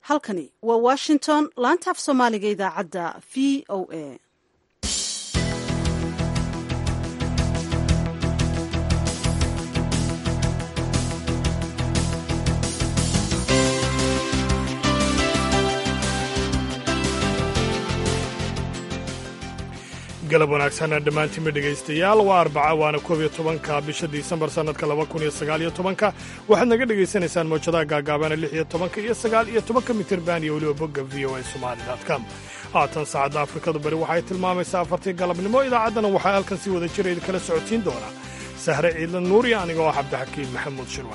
halkani waa washington laanta af soomaaliga idaacadda v o a galab wanaagsan dhammaantiinba dhegaystayaal waa arbaca waana koob iyo tobanka bisha disembar sannadka laba kun iyo sagaal iyo tobanka waxaad naga dhegaysanaysaan mawjadaha gaagaabana lix iyo tobanka iyo sagaal iyo tobanka mitirban iyo weliba bogga v o a somali com haatan saacadda afrikadu bari waxay tilmaamaysaa afartii galabnimo idaacaddana waxaa halkan si wada jira idinkala socodsiin doonaa sahre ciidlan nuuriya aniga oo cabdixakiim maxamuud shirwa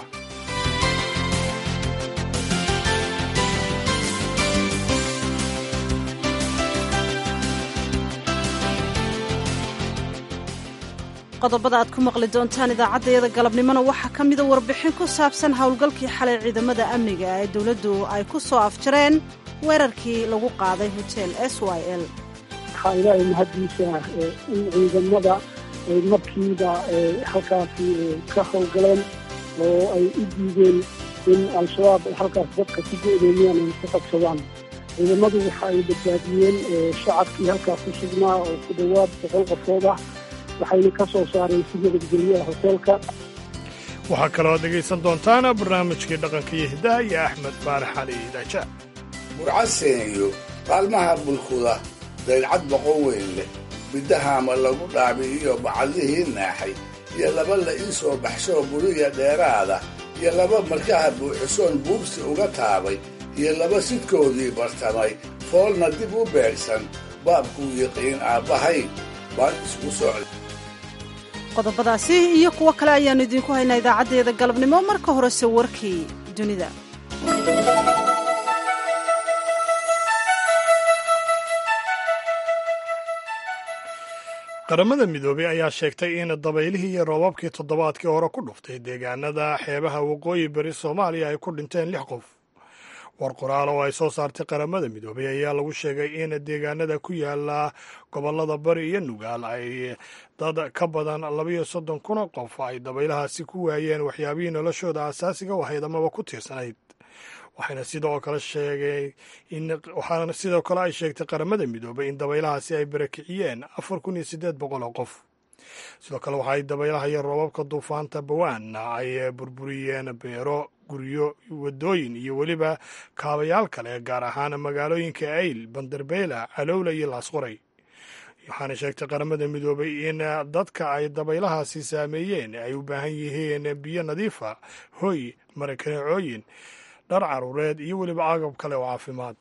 qodobada aad ku maqli doontaan idaacaddayada galabnimona waxaa ka mida warbixin ku saabsan howlgalkii xalay ciidamada amniga ee dowladdu ay ku soo afjareen weerarkii lagu qaaday hotel s y l waxaa ilaahay mahaddiisa in ciidamada ay markiiba halkaasi ka howlgaleen oo ay u diideen in al-shabaab ay halkaas dadka ku go-doomiyaan ay ku qabsadaan ciidamadu waxa ay badbaadiyeen shacabkii halkaas ku sugnaa oo ku dhowaad boqol qofood ah waxayna ka soo saareen si nabadgelyaha hoteelka waxaa kaloo dhegaysan doontaan barnaamijkii dhaqanka iyo hiddaha iyo axmed faarax cali daaja burcaseeniyo qaalmaha bulkuda daylcad boqon weyn leh biddahaama lagu dhaabi'iyo bacadlihii naaxay iyo laba la ii soo baxshoo buriya dheeraada iyo laba markaha buuxisoon buubsi uga taabay iyo laba sidkoodii bartamay foolna dib u beegsan baabkuu yiqiin aabbahay baan isku socda qodobadaasi iyo kuwo kale ayaannu idiinku haynaa idaacaddeeda galabnimo marka horese warkii dunida qaramada midoobey ayaa sheegtay in dabaylihii iyo roobabkii toddobaadkii hore ku dhuftay deegaanada xeebaha waqooyi bari soomaaliya ay ku dhinteen lix qof war qoraal oo ay soo saartay qaramada midoobey ayaa lagu sheegay in deegaanada ku yaala gobollada bari iyo nugaal ay dad ka badan labayo soddon kun qof ay dabaylahaasi ku waayeen waxyaabihii noloshooda asaasiga u ahayd amaba ku tiirsanayd waxayna sidoo kale sheegay in waxaana sidoo kale ay sheegtay qaramada midoobey in dabaylahaasi ay barakiciyeen afar kun iyo siddeed boqol oo qof sidoo kale waxaay dabaylaha iyo roobabka duufaanta bawaan ay burburiyeen beero guryo wadooyin iyo weliba kaabayaal kale gaar ahaan magaalooyinka ayl banderbeyla calowla iyo laasqoray waxaana sheegtay qaramada midoobay in dadka ay dabaylahaasi saameeyeen ay u baahan yihiin biyo nadiifa hoy marakaneecooyin dhar caruureed iyo weliba agab kale oo caafimaad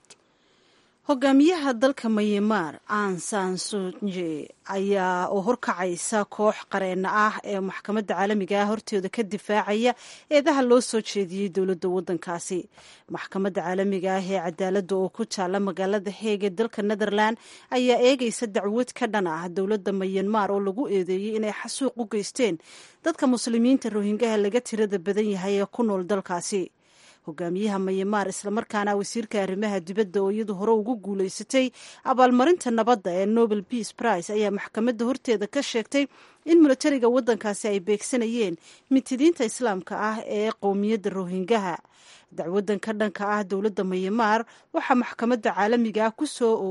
hogaamiyaha dalka mayamaar an sansunje ayaa oo horkacaysa koox qareena ah ee maxkamadda caalamiga ah hortooda ka difaacaya eedaha loo soo jeediyey dowladda waddankaasi maxkamadda caalamiga ah ee cadaaladda oo ku taalla magaalada heeg ee dalka netherland ayaa eegaysa dacwad ka dhan ah dowladda mayanmar oo lagu eedeeyey inay xasuuq u geysteen dadka muslimiinta rohingaha laga tirada badan yahay ee ku nool dalkaasi hogaamiyaha mayamaar islamarkaana wasiirka arrimaha dibadda oo iyadu hore ugu guulaysatay abaalmarinta nabadda ee nobel peace prize ayaa maxkamadda horteeda ka sheegtay in milatariga waddankaasi ay beegsanayeen mitidiinta islaamka ah ee qowmiyadda rohingaha dacwadan ka dhanka ah dowladda mayamaar waxaa maxkamadda caalamiga ah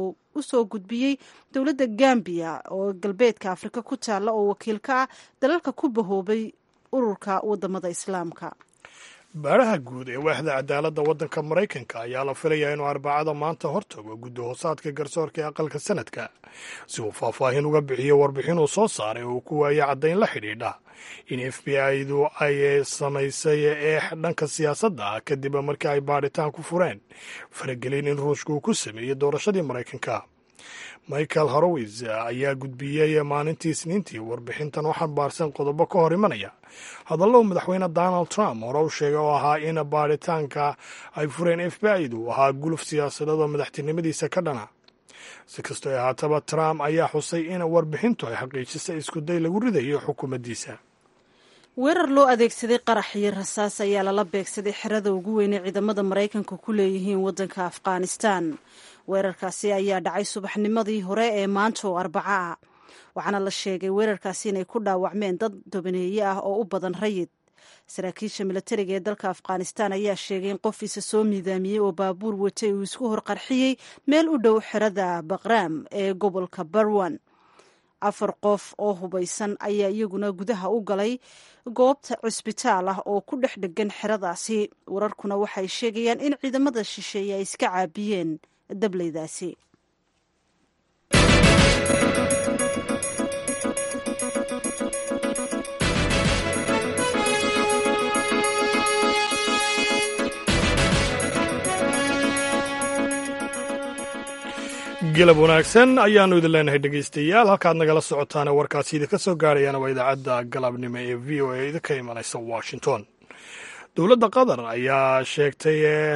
u soo gudbiyey dowladda gambiya oo galbeedka afrika ku taalla oo wakiil ka ah dalalka ku bahoobay ururka wadamada islaamka baaraha guud ee waaxda cadaaladda waddanka maraykanka ayaa la filayaa inuu arbacada maanta hortago guddi hoosaadka garsoorka ee aqalka sanadka si uu faahfaahin uga bixiyo warbixin uu soo saaray oo uu ku waayay caddayn la xidhiidha in f b i-du ay samaysay eex dhanka siyaasadda ah kadib markii ay baadhitaan ku fureen faragelin in ruushka uu ku sameeyey doorashadii maraykanka michael horowis ayaa gudbiyey maalintii isniintii warbixintan oo xambaarsan qodobo ka hor imanaya hadallow madaxweyne donald trump hore u sheegay oo ahaa in baadhitaanka ay fureen f b i-du ahaa guluf siyaasadeed oo madaxtinimadiisa ka dhana si kastoo ahaataba trump ayaa xusay in warbixintu ay xaqiijisay iskuday lagu ridayo xukuumaddiisa weerar loo adeegsaday qarax iyo rasaas ayaa lala beegsaday xerada ugu weyn ee ciidamada maraykanka ku leeyihiin waddanka afghanistan weerarkaasi ayaa dhacay subaxnimadii hore ee maanta oo arbaca ah waxaana la sheegay weerarkaasi inay ku dhaawacmeen dad dobaneeye ah oo u badan rayid saraakiisha milatariga ee dalka afghanistan ayaa sheegay in qof isa soo miidaamiyey oo baabuur watay uu isku horqarxiyey meel u dhow xerada baqraam ee gobolka barwan afar qof oo hubaysan ayaa iyaguna gudaha u galay goobta cusbitaal ah oo ku dhex dhegan xeradaasi wararkuna waxay sheegayaan in ciidamada shisheeye ay iska caabiyeen dableydaasi gelab wanaagsan ayaannu idin leenahay dhegaystayaal halkaad nagala socotaane warkaasi idinka soo gaarayana waa idaacadda galabnimo ee v o a idinka imanaysa washington dowladda qatar ayaa sheegtay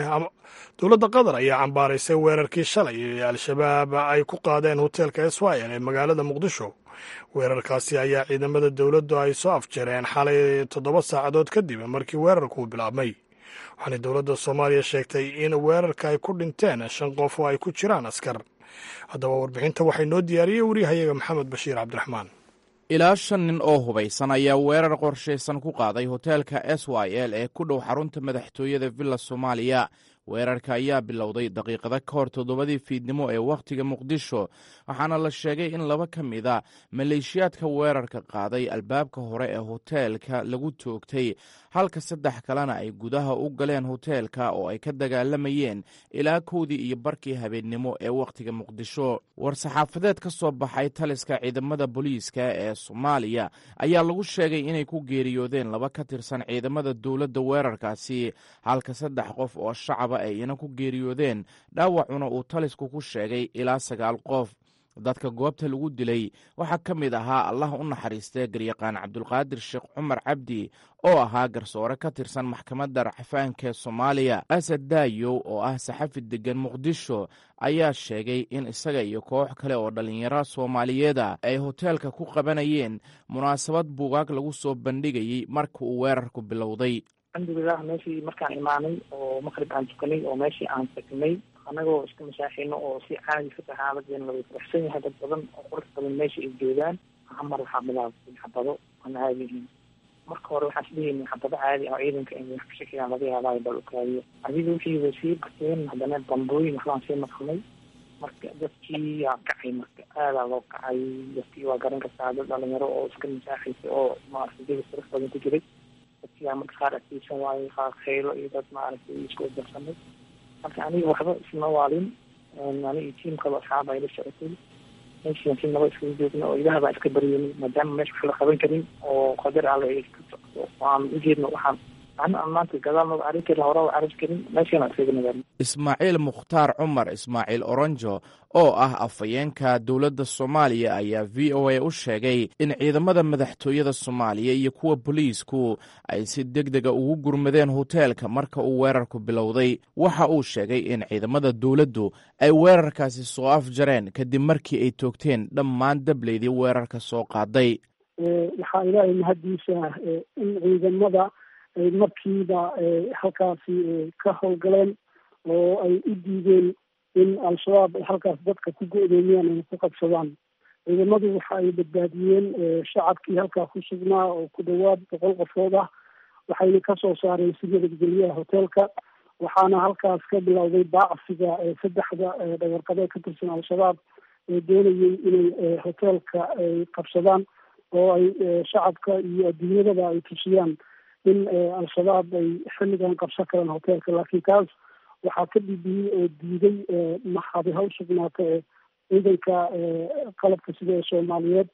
dowladda qatar ayaa cambaaraysay weerarkii shalay ee al-shabaab ay ku qaadeen hoteelka swil ee magaalada muqdisho weerarkaasi ayaa ciidamada dowladdu ay soo afjareen xalay toddoba saacadood kadib markii weerarkuu bilaabmay waxaana dowladda soomaaliya sheegtay in weerarka ay ku dhinteen shan qof oo ay ku jiraan askar haddaba warbixinta waxay noo diyaariyey waryahayaga maxamed bashiir cabdiraxmaan ilaa shan nin oo hubaysan ayaa weerar qorshaysan ku qaaday hoteelka s y l ee ku dhow xarunta madaxtooyada villa soomaaliya weerarka ayaa bilowday daqiiqado ka hor toddobadii fiidnimo ee wakhtiga muqdisho waxaana la sheegay in laba ka mid a maleeshiyaadka weerarka qaaday albaabka hore ee hoteelka lagu toogtay halka saddex kalena ay gudaha u galeen hoteelka oo ay ka dagaalamayeen ilaa kowdii iyo barkii habeennimo ee wakhtiga muqdisho war-saxaafadeed ka soo baxay taliska ciidamada booliiska ee soomaaliya ayaa lagu sheegay inay ku geeriyoodeen laba ka tirsan ciidamada dowladda weerarkaasi halka saddex qof oo shacaba ay ina ku geeriyoodeen dhaawacuna uu talisku ku sheegay ilaa sagaal qof dadka goobta lagu dilay waxaa ka mid ahaa allah u naxariistee garyaqaan cabdulqaadir sheekh cumar cabdi oo ahaa garsoore ka tirsan maxkamadda racfaanka ee soomaaliya asad daayow oo ah saxafi deggan muqdisho ayaa sheegay in isaga iyo koox kale oo dhallinyaro soomaaliyeeda ay hoteelka ku qabanayeen munaasabad buugaag lagu soo bandhigayey marka uu weerarku bilowday alxamdulilah meeshii markaan imaanay oo maqrib aan tukanay oo meeshii aan tagnay anagoo iska masaaxino oo si caadi ka saxaabadeena laga faraxsan yahay dad badan oo qurux badan meesha ay joogaan hamar waxaa bilaabtay xabado aan caadi ahayn marka hore waxaan isdhehayna xabado caadi ah ciidanka in wax ka shakiyaan laga yaabaayo bal ukaadiyo adiga wixii way sii bateen haddana bambooyin waxbaan sii maqnay marka dadkii yaa kacay marka aadaa loo kacay dadkii waa garan kartaa dad dhalinyaro oo iska masaaxaysa oo maaragtay jawi qurux badan ku jiray dadkii aa marka qaar adkeysan waayey qaar khaylo iyo dad maaragtay isku darsanay marka aniga waxba isma waalin ani iyo tiim kaloo asxaaba ay la socotay meeshian si naba iskaga joogna oo ilaah baa iska baryani maadaama meesha wax la qaban karin oo qadar alle ay iska socdo aan ujeedno waxaan ana maanta gadaal maba arrin karin hore arrin karin meeshana iskaga nagaarno ismaaciil mukhtaar cumar ismaaciil oronjo oo ah afhayeenka dowladda soomaaliya ayaa v o a u sheegay in ciidamada madaxtooyada soomaaliya iyo kuwa boliisku ay si deg dega ugu gurmadeen hoteelka marka uu weerarku bilowday waxa uu sheegay in ciidamada dowladdu ay weerarkaasi soo afjareen kadib markii ay toogteen dhammaan dableydii weerarka soo qaaday waxaa ilaahay mahaddiisa in ciidamada ay markiiba halkaasi ka howlgaleen oo ay u diideen in al-shabaab ay halkaas dadka ku go-doomiyaan ay ku qabsadaan ciidamadu waxa ay badbaadiyeen shacabkii halkaa ku sugnaa oo ku dhawaad boqol qofood ah waxayna kasoo saareen si nabadgelyaha hoteelka waxaana halkaas ka bilowday baacsiga saddexda dhagarqabe ka tirsan al-shabaab ee doonayay inay hoteelka ay qabsadaan oo ay shacabka iyo adduunyadaba ay tusiyaan in al-shabaab ay xilligan qabsan karaan hoteelka laakiin taas waxaa ka dhibiyey oo diiday maxaadi haw sugnaata ee ciidanka qalabka sida ee soomaaliyeed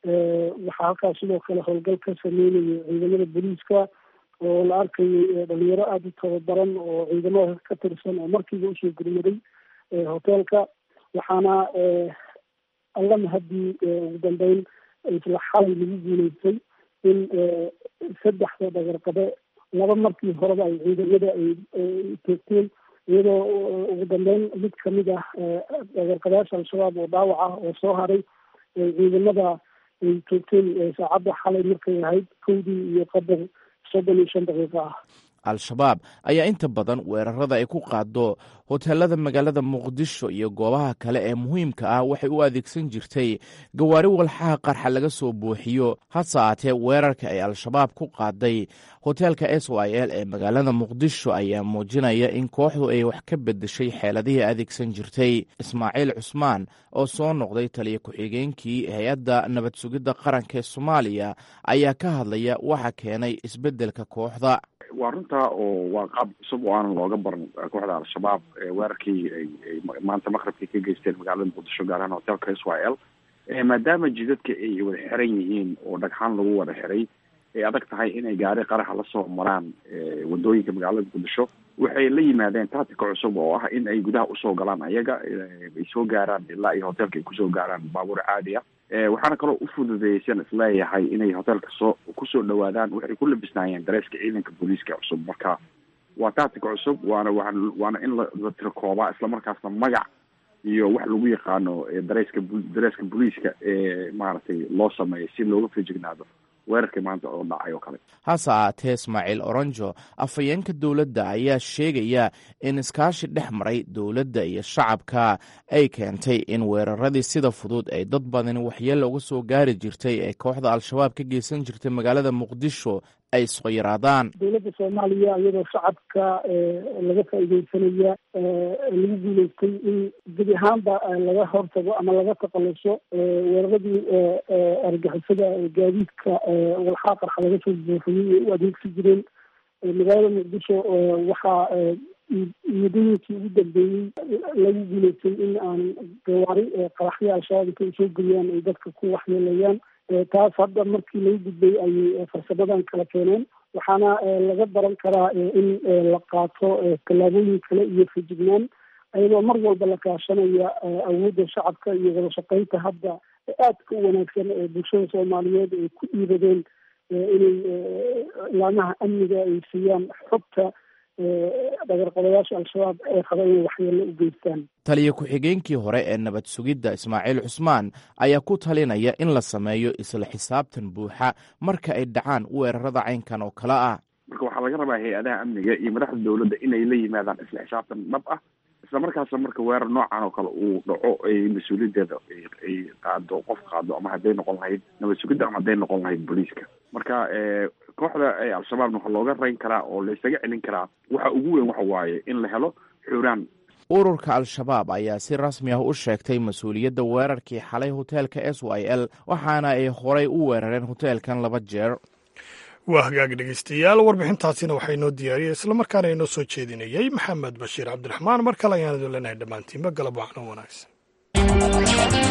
waxaa halkaas sidoo kale howlgal ka sameynayay ciidamada booliiska oo la arkayay dhalinyaro aada u tababaran oo ciidamada ka tirsan oo markiiba usoo gurmaday hoteelka waxaana alla mahadii ugu dambeyn isla xalay lagu guuleystay in saddexda dhagarqabe laba markii horeba ay ciidamada ay toogteen iyadoo ugu dambeyn mid kamid ah dhagarqabeyaasha al-shabaab oo dhaawac ah oo soo haray ciidamada ay toogteen saacadda xalay markay ahayd kowdii iyo qadar soddon iyo shan daqiiqo ah al-shabaab ayaa inta badan weerarada ay ku qaado hoteelada magaalada muqdisho iyo goobaha kale ee muhiimka ah waxay u adeegsan jirtay gawaari walxaha qarxa laga soo buuxiyo hase aatee weerarka ay al-shabaab ku qaaday hoteelka s y l ee magaalada muqdisho ayaa muujinaya in kooxdu ay wax ka bedeshay xeeladihii adeegsan jirtay ismaaciil cusmaan oo soo noqday taliya ku-xigeenkii hay-adda nabad sugidda qaranka ee soomaaliya ayaa ka hadlaya waxa keenay isbeddelka kooxda waa runtaa oo waa qaab cusub oo aanan looga baran kooxda al-shabaab weerarkii ay maanta maqribkii ka geysteen magaalada muqdisho gaar ahaan hotelka s y l maadaama jidadka ay wada xiran yihiin oo dhagxaan lagu wada xiray ay adag tahay inay gaari qaraxa lasoo maraan wadooyinka magaalada muqdisho waxay la yimaadeen tactica cusub oo ah in ay gudaha usoo galaan ayaga ay soo gaaraan ilaa iyo hotelka ay kusoo gaaraan baabuur caadi ah waxaana kaloo u fududeeysan isleeyahay inay hotelka soo kusoo dhawaadaan waxay ku labisnaayeen dareeska ciidanka booliiska cusub marka waa tactica cusub waana waa waana in la tirakoobaa islamarkaasna magac iyo wax lagu yaqaano dareeska dareeska booliiska ee maaragtay loo sameeyo si looga fejignaado weerarkii maanta oo dhacay oo kale hase aatee ismaaciil oronjo afhayeenka dowladda ayaa sheegaya in iskaashi dhex maray dowladda iyo shacabka ay keentay in weeraradii sida fudud ay dad badani waxyeella uga soo gaari jirtay ee kooxda al-shabaab ka geysan jirtay magaalada muqdisho ay soo yaraadaan dowladda soomaaliya iyadoo shacabka laga faaideysanaya lagu guuleystay in gebi ahaanba laga hortago ama laga taqaluso weeraradii argixisada gaadiidka walxaa qarxa laga soo buuxiyey ay u adeegsi jireen magaalada muqdisho waxaa muddooyinkii ugu dambeeyey lagu guuleystay in aan gawaari qaraxyo al-shabaab intay soo geliyaan ay dadka ku waxyeelayaan taas hadda markii lagu gudbay ayay farsamadan kala keeneen waxaana laga baran karaa in la qaato tallaabooyin kale iyo fejignaan ayadoo mar walba la kaashanaya awoodda shacabka iyo wada shaqeynta hadda aadka u wanaagsan ee bulshada soomaaliyeed ay ku dhiiradeen inay ilaamaha amniga ay siiyaan xogta dhagarqabayaasha al-shabaab ee qaba inay waxyeello u geystaan taliya ku-xigeenkii hore ee nabad sugidda ismaaciil cusmaan ayaa ku talinaya in la sameeyo isla xisaabtan buuxa marka ay dhacaan weerarada caynkan oo kale ah marka waxaa laga rabaa hay-adaha amniga iyo madaxda dowladda inay la yimaadaan isla xisaabtan dhab ah isla markaasna marka weerar noocan oo kale uu dhaco ay mas-uuliyaddeeda ay qaado qof qaado ama hadday noqon lahayd nabad sugidda ama hadday noqon lahayd booliiska marka kooxda al-shabaabna waxaa looga rayn karaa oo la isaga celin karaa waxa ugu weyn waxa waaye in la helo xuraan ururka al-shabaab ayaa si rasmi ah u sheegtay mas-uuliyadda weerarkii xalay hoteelka s y l waxaana ay horay u weerareen hoteelkan laba jeer waa hagaag dhegeystayaal warbixintaasina waxaa inoo diyaariyay islamarkaana inoo soo jeedinayay maxamed bashiir cabdiraxmaan mar kale ayaan idin leenahay dhammaantiinba galab waxno wanaagsan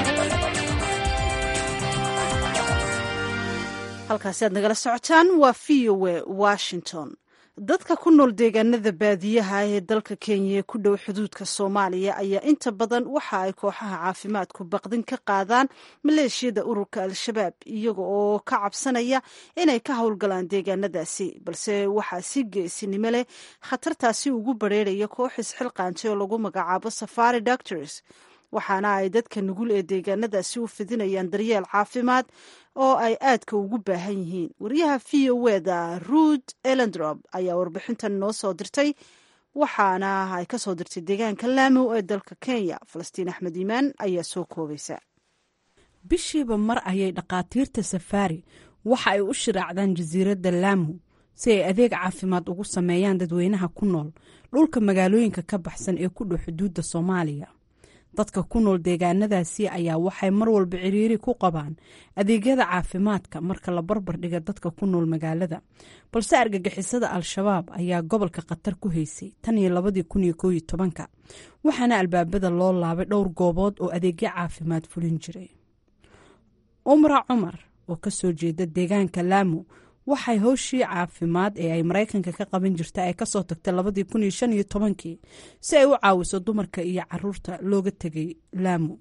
halkaasi aad nagala socotaan waa v o a washington dadka ku nool deegaanada baadiyaha ee dalka kenya ee ku dhow xuduudka soomaaliya ayaa inta badan waxa ay kooxaha caafimaadku baqdin ka qaadaan maleeshiyada ururka al-shabaab iyaga oo ka cabsanaya inay ka howlgalaan deegaanadaasi balse waxaa si geesinimo leh khatartaasi ugu bareeraya koox isxilqaantay oo lagu magacaabo safari doctors waxaana ay dadka nugul ee deegaanadaasi u fidinayaan daryeel caafimaad oo ay aadka ugu baahan yihiin wariyaha v o eda ruud elendrop ayaa warbixintan noo soo dirtay waxaana ay ka soo dirtay deegaanka laamo ee dalka kenya falastiin axmed iimaan ayaa soo koobaysa bishiiba mar ayay dhakhaatiirta safaari waxa ay u shiraacdaan jasiiradda laamo si ay adeeg caafimaad ugu sameeyaan dadweynaha ku nool dhulka magaalooyinka ka baxsan ee ku dhow xuduudda soomaaliya dadka ku nool deegaanadaasi ayaa waxay mar walba ciriiri ku qabaan adeegyada caafimaadka marka la barbar dhiga dadka ku nool magaalada balse argagixisada al-shabaab ayaa gobolka khatar ku haysay tan iyo labadii kun iyo kooiyo tobanka waxaana albaabada loo laabay dhowr goobood oo adeegyo caafimaad fulin jiray umra cumar oo kasoo jeeda deegaanka laamo waxay howshii caafimaad ee ay maraykanka ka qaban jirta ay kasoo tagtay labadii kun iyo shan iyo tobankii si ay u caawiso dumarka iyo caruurta looga tegay laamo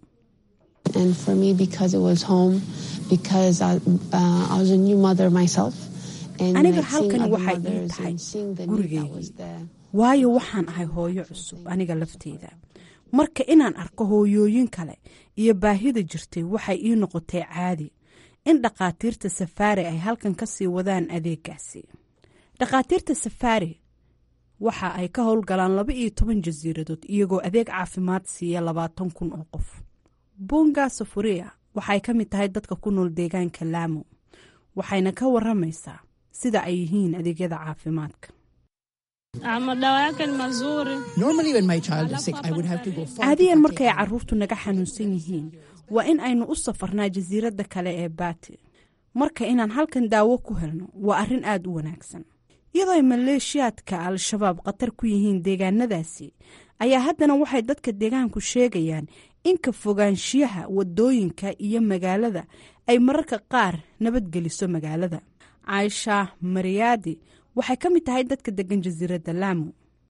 aniga halkani waxay ii tahay gurigeygii waayo waxaan ahay hooyo cusub aniga lafteeda marka inaan arko hooyooyin kale iyo baahida jirtay waxay ii noqotay caadi in dhakhaatiirta safaari ay halkan ka sii wadaan adeegaasi dhakhaatiirta safaari waxa ay ka howlgalaan laba iyo toban jasiiradood iyagoo adeeg caafimaad siiya labaatan kun oo qof bunga safuria waxay ka mid tahay dadka ku nool deegaanka laamo waxayna ka waramaysaa sida ay yihiin adeegyada caafimaadka caadiyan markay caruurtu naga xanuunsan yihiin waa in aynu u safarnaa jasiiradda kale ee baati marka inaan halkan daawo ku helno waa arrin aad u wanaagsan iyadoo ay maleeshiyaadka al-shabaab khatar ku yihiin deegaanadaasi ayaa haddana waxay dadka deegaanku sheegayaan in ka fogaanshiyaha wadooyinka iyo magaalada ay mararka qaar nabadgeliso magaalada caaisha mariyaadi waxay ka mid tahay dadka degan jasiiradda laamu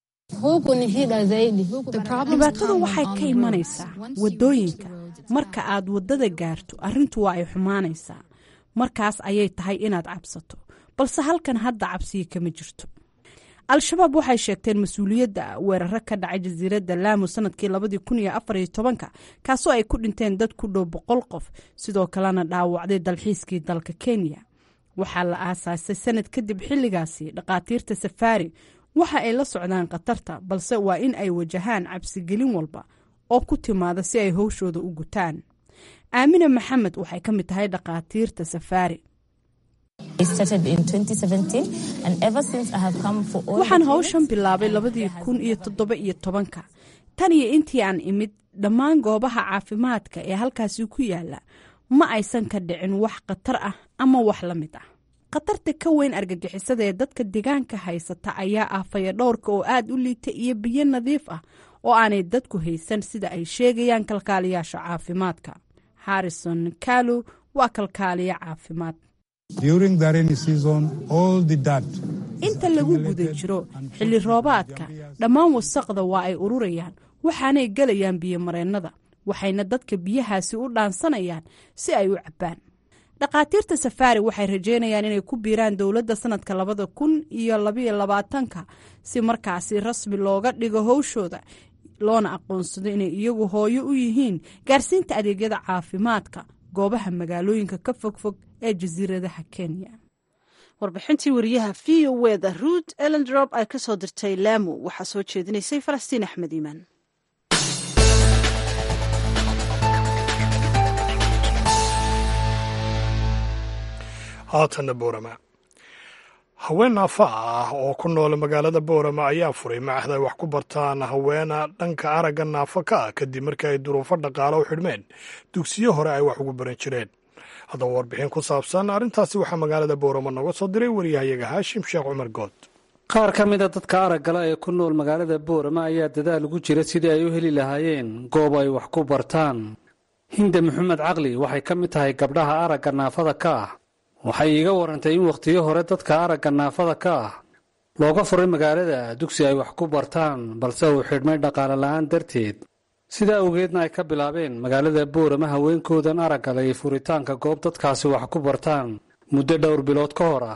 dhibaatadu waxay ka imanaysaa wadooyinka marka aad waddada gaarto arrintu waa ay xumaanaysaa markaas ayay tahay inaad cabsato balse halkan hadda cabsiya kama jirto al-shabaab waxay sheegteen mas-uuliyadda weeraro ka dhacay jasiiradda laamu sanadkii labadii kun iyo afar iyo tobanka kaasoo ay ku dhinteen dad ku dhow boqol qof sidoo kalena dhaawacday dalxiiskii dalka kenya waxaa la aasaasay sanad kadib xilligaasi dhakhaatiirta safaari waxa ay la socdaan khatarta balse waa in ay wajahaan cabsigelin walba oo ku timaada si ay howshooda u gutaan aamina maxamed waxay ka mid tahay dhakhaatiirta safaari waxaan howshan bilaabay labadii kun iyo toddoba iyo tobanka tan iyo intii aan imid dhammaan goobaha caafimaadka ee halkaasi ku yaala ma aysan ka dhicin wax khatar ah ama wax la mid ah khatarta ka weyn argagixisada ee dadka deegaanka haysata ayaa ah fayadhowrka oo aad u liita iyo biyo nadiif ah oo aanay dadku haysan sida ay sheegayaan kalkaaliyaasha caafimaadka harrison kalu waa kalkaaliya caafimaad inta lagu guda jiro xilli roobaadka dhammaan wasaqda waa ay ururayaan waxaanay gelayaan biyomareennada waxayna dadka biyahaasi u dhaansanayaan si ay u cabbaan dhakhaatiirta safaari waxay rajeynayaan inay ku biiraan dowladda sanadka labada kun iyo labaiyo labaatanka si markaasi rasmi looga dhigo howshooda loona aqoonsado inay iyagu hooyo u yihiin gaarsiinta adeegyada caafimaadka goobaha magaalooyinka ka fogfog ee jasiiradaha kenya warbixintii wariyaha v o weda ruud elendrop ay ka soo dirtay laamo waxaa soo jeedinaysay falastiin axmed iimaan haatanna boorama haween naafa ah oo ku nool magaalada boorama ayaa furay maaxda ay wax ku bartaan haweena dhanka aragga naafa ka ah kadib markii ay duruufo dhaqaale u xidhmeen dugsiyo hore ay wax ugu baran jireen haddaba warbixin ku saabsan arrintaasi waxaa magaalada boorama nooga soo diray wariyahayaga haashim sheekh cumar good qaar ka mida dadka araggala ee ku nool magaalada boorama ayaa dadaal ugu jira sidii ay u heli lahaayeen goob ay wax ku bartaan hinde maxamed caqli waxay ka mid tahay gabdhaha aragga naafada ka ah waxay iiga warantay in wakhtiyo hore dadka aragga naafada ka ah looga furay magaalada dugsi ay wax ku bartaan balse uu xidhmay dhaqaale la'aan darteed sidaa awgeedna ay ka bilaabeen magaalada boorama haweenkoodan araggala iyo furitaanka goob dadkaasi wax ku bartaan muddo dhowr bilood ka hor ah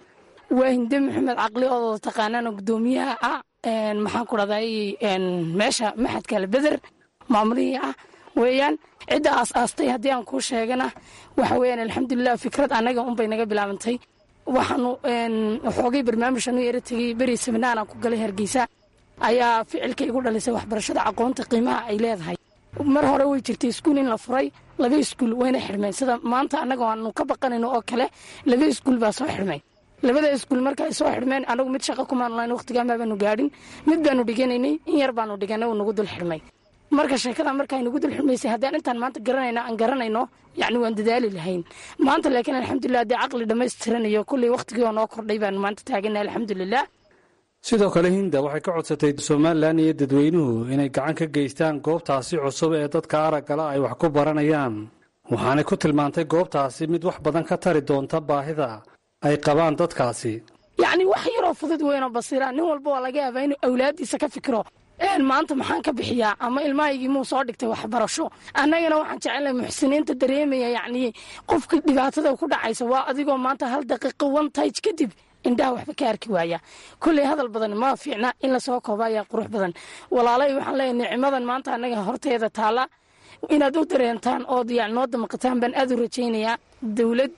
waa hinde maxamed caqli oo taqaanaana guddoomiyaha ah maxaan ku dhahday meesha maxadkale beder maamulihii ah weeyaan cidda aas-aastay haddii aan kuu sheegana waxa weyaan alxamdulilah fikrad annaga unbay naga bilaabantay waxaanu xoogay barnaamijanu yara tegey beri seminaaraan ku galay hargeysa ayaa ficilka igu dhalisay waxbarashada aqoonta qiimaha ay leedahay mar hore way jirtay iskuul in la furay laba iskuul wayna xidhmeen sida maanta annaga aanu ka baqanayno oo kale laba iskuul baa soo xidhmay labada iskuul marka ay soo xidhmeen anagu mid shaqa kumaanu lahayn waqtigaanbaa baanu gaadhin mid baanu dhiganaynay in yar baanu dhiganay uu nagu dul xidhmay marka sheekada marka ay nagu dul xidhmaysay haddaan intaan maanta garanayno aan garanayno yacni waan dadaali lahayn maanta laakiin alxamdulilah haddii caqli dhammaystiran iyo kullii waqtigii oo noo kordhay baanu maanta taagana alxamdulilah sidoo kale hinda waxay ka codsatay somalilan iyo dadweynuhu inay gacan ka geystaan goobtaasi cusub ee dadka araggala ay wax ku baranayaan waxaanay ku tilmaantay goobtaasi mid wax badan ka tari doonta baahida ay qabaan dadkaasi yacni wax yaroo fudud weynoo basiira nin walba waa laga yaabaa inuu awlaaddiisa ka fikiro maanta maxaan ka bixiyaa ama ilmahaygii muu soo dhigtay waxbarasho annagana waxaan jecelnahay muxsiniinta dareemaya yacnii qofka dhibaatada ku dhacaysa waa adigoo maanta hal daqiiqo one tage kadib indhaha waxba ka arki waaya kulley hadal badan ma fiicna in lasoo kooba ayaa qurux badan walaalay waxaan leeyahay nicmadan maanta annaga horteeda taalla inaad u dareentaan ood yani noo damaqataan baan aad u rajaynayaa dowlad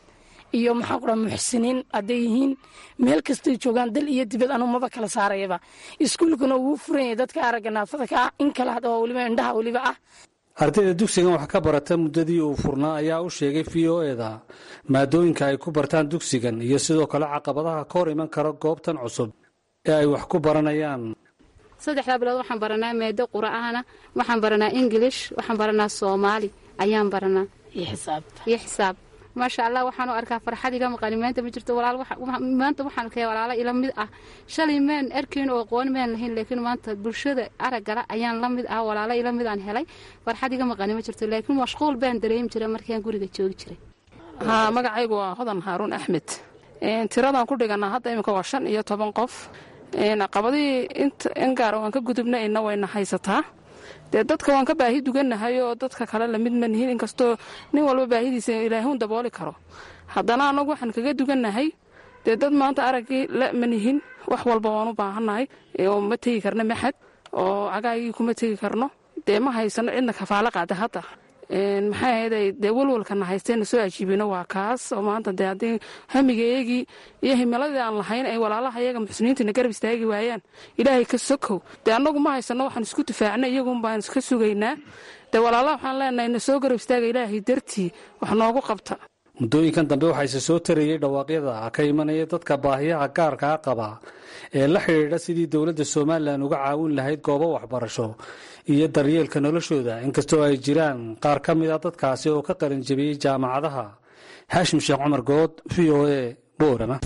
iyo maxaan ku dhaha muxsiniin hadday yihiin meel kastay joogaan dal iyo dibad anu maba kala saarayaba iskuulkuna wuu furan yahay dadka aragga naafada ka ah in kale hadaba weliba indhaha weliba ah ardayda dugsigan wax ka barata muddadii uu furnaa ayaa u sheegay v o eda maadooyinka ay ku bartaan dugsigan iyo sidoo kale caqabadaha ka hor iman kara goobtan cusub ee ay wax ku baranayaan saddexdaa bilood waxaan baranaa maado qura'aana waxaan baranaa ingilish waxaan baranaa soomaali ayaan baranaa iyo xisaab maasha allah waxaanu arkaa farxad iga maqani maanta ma jirto walaal maanta waxaan arkaya walaalo ila mid ah shalay maan arkayn oo aqoon maan lahayn laakiin maanta bulshada araggala ayaan la mid ah walaalo ila mid aan helay farxad iga maqani ma jirto laakiin mashquul baan dareemi jiray markaan guriga joogi jiray haa magacaygu waa hodan haaruun axmed tiradaan ku dhiganaa hadda iminka waa shan iyo toban qof caqabadihii in gaara waan ka gudubnayna wayna haysataa dee dadka waan ka baahi dugannahay oo dadka kale lamid ma nihin inkastoo nin walba baahidiisa ilaahuun dabooli karo haddana annagu waxaan kaga dugannahay dee dad maanta araggii la ma nihin wax walba waan u baahannahay oo ma tegi karno maxad oo cagaagii kuma tegi karno dee ma haysano cidna kafaalo qaada hadda maxay ahayday dee walwalkana haysteenna soo ajiibino waa kaas oo maanta dee haddii hamigaeegii iyo himiladii aan lahayn ay walaalaha iyaga muxsiniintana garab istaagi waayaan ilaahay ka sokow dee annagu ma haysano waxaan isku difaacna iyagun baan iska sugaynaa dee walaalaha waxaan leenahay na soo garab istaaga ilaahay dartii wax noogu qabta muddooyinkan dambe waxaa ise soo tarayey dhawaaqyada ka imanaya dadka baahiyaha gaarkaa qaba ee la xidhiidha sidii dowladda somalilan uga caawin lahayd goobo waxbarasho iyo daryeelka noloshooda inkastoo ay jiraan qaar ka mid a dadkaasi oo ka qalin jebiyey jaamacadaha xaashim sheekh cumar good v o e boorama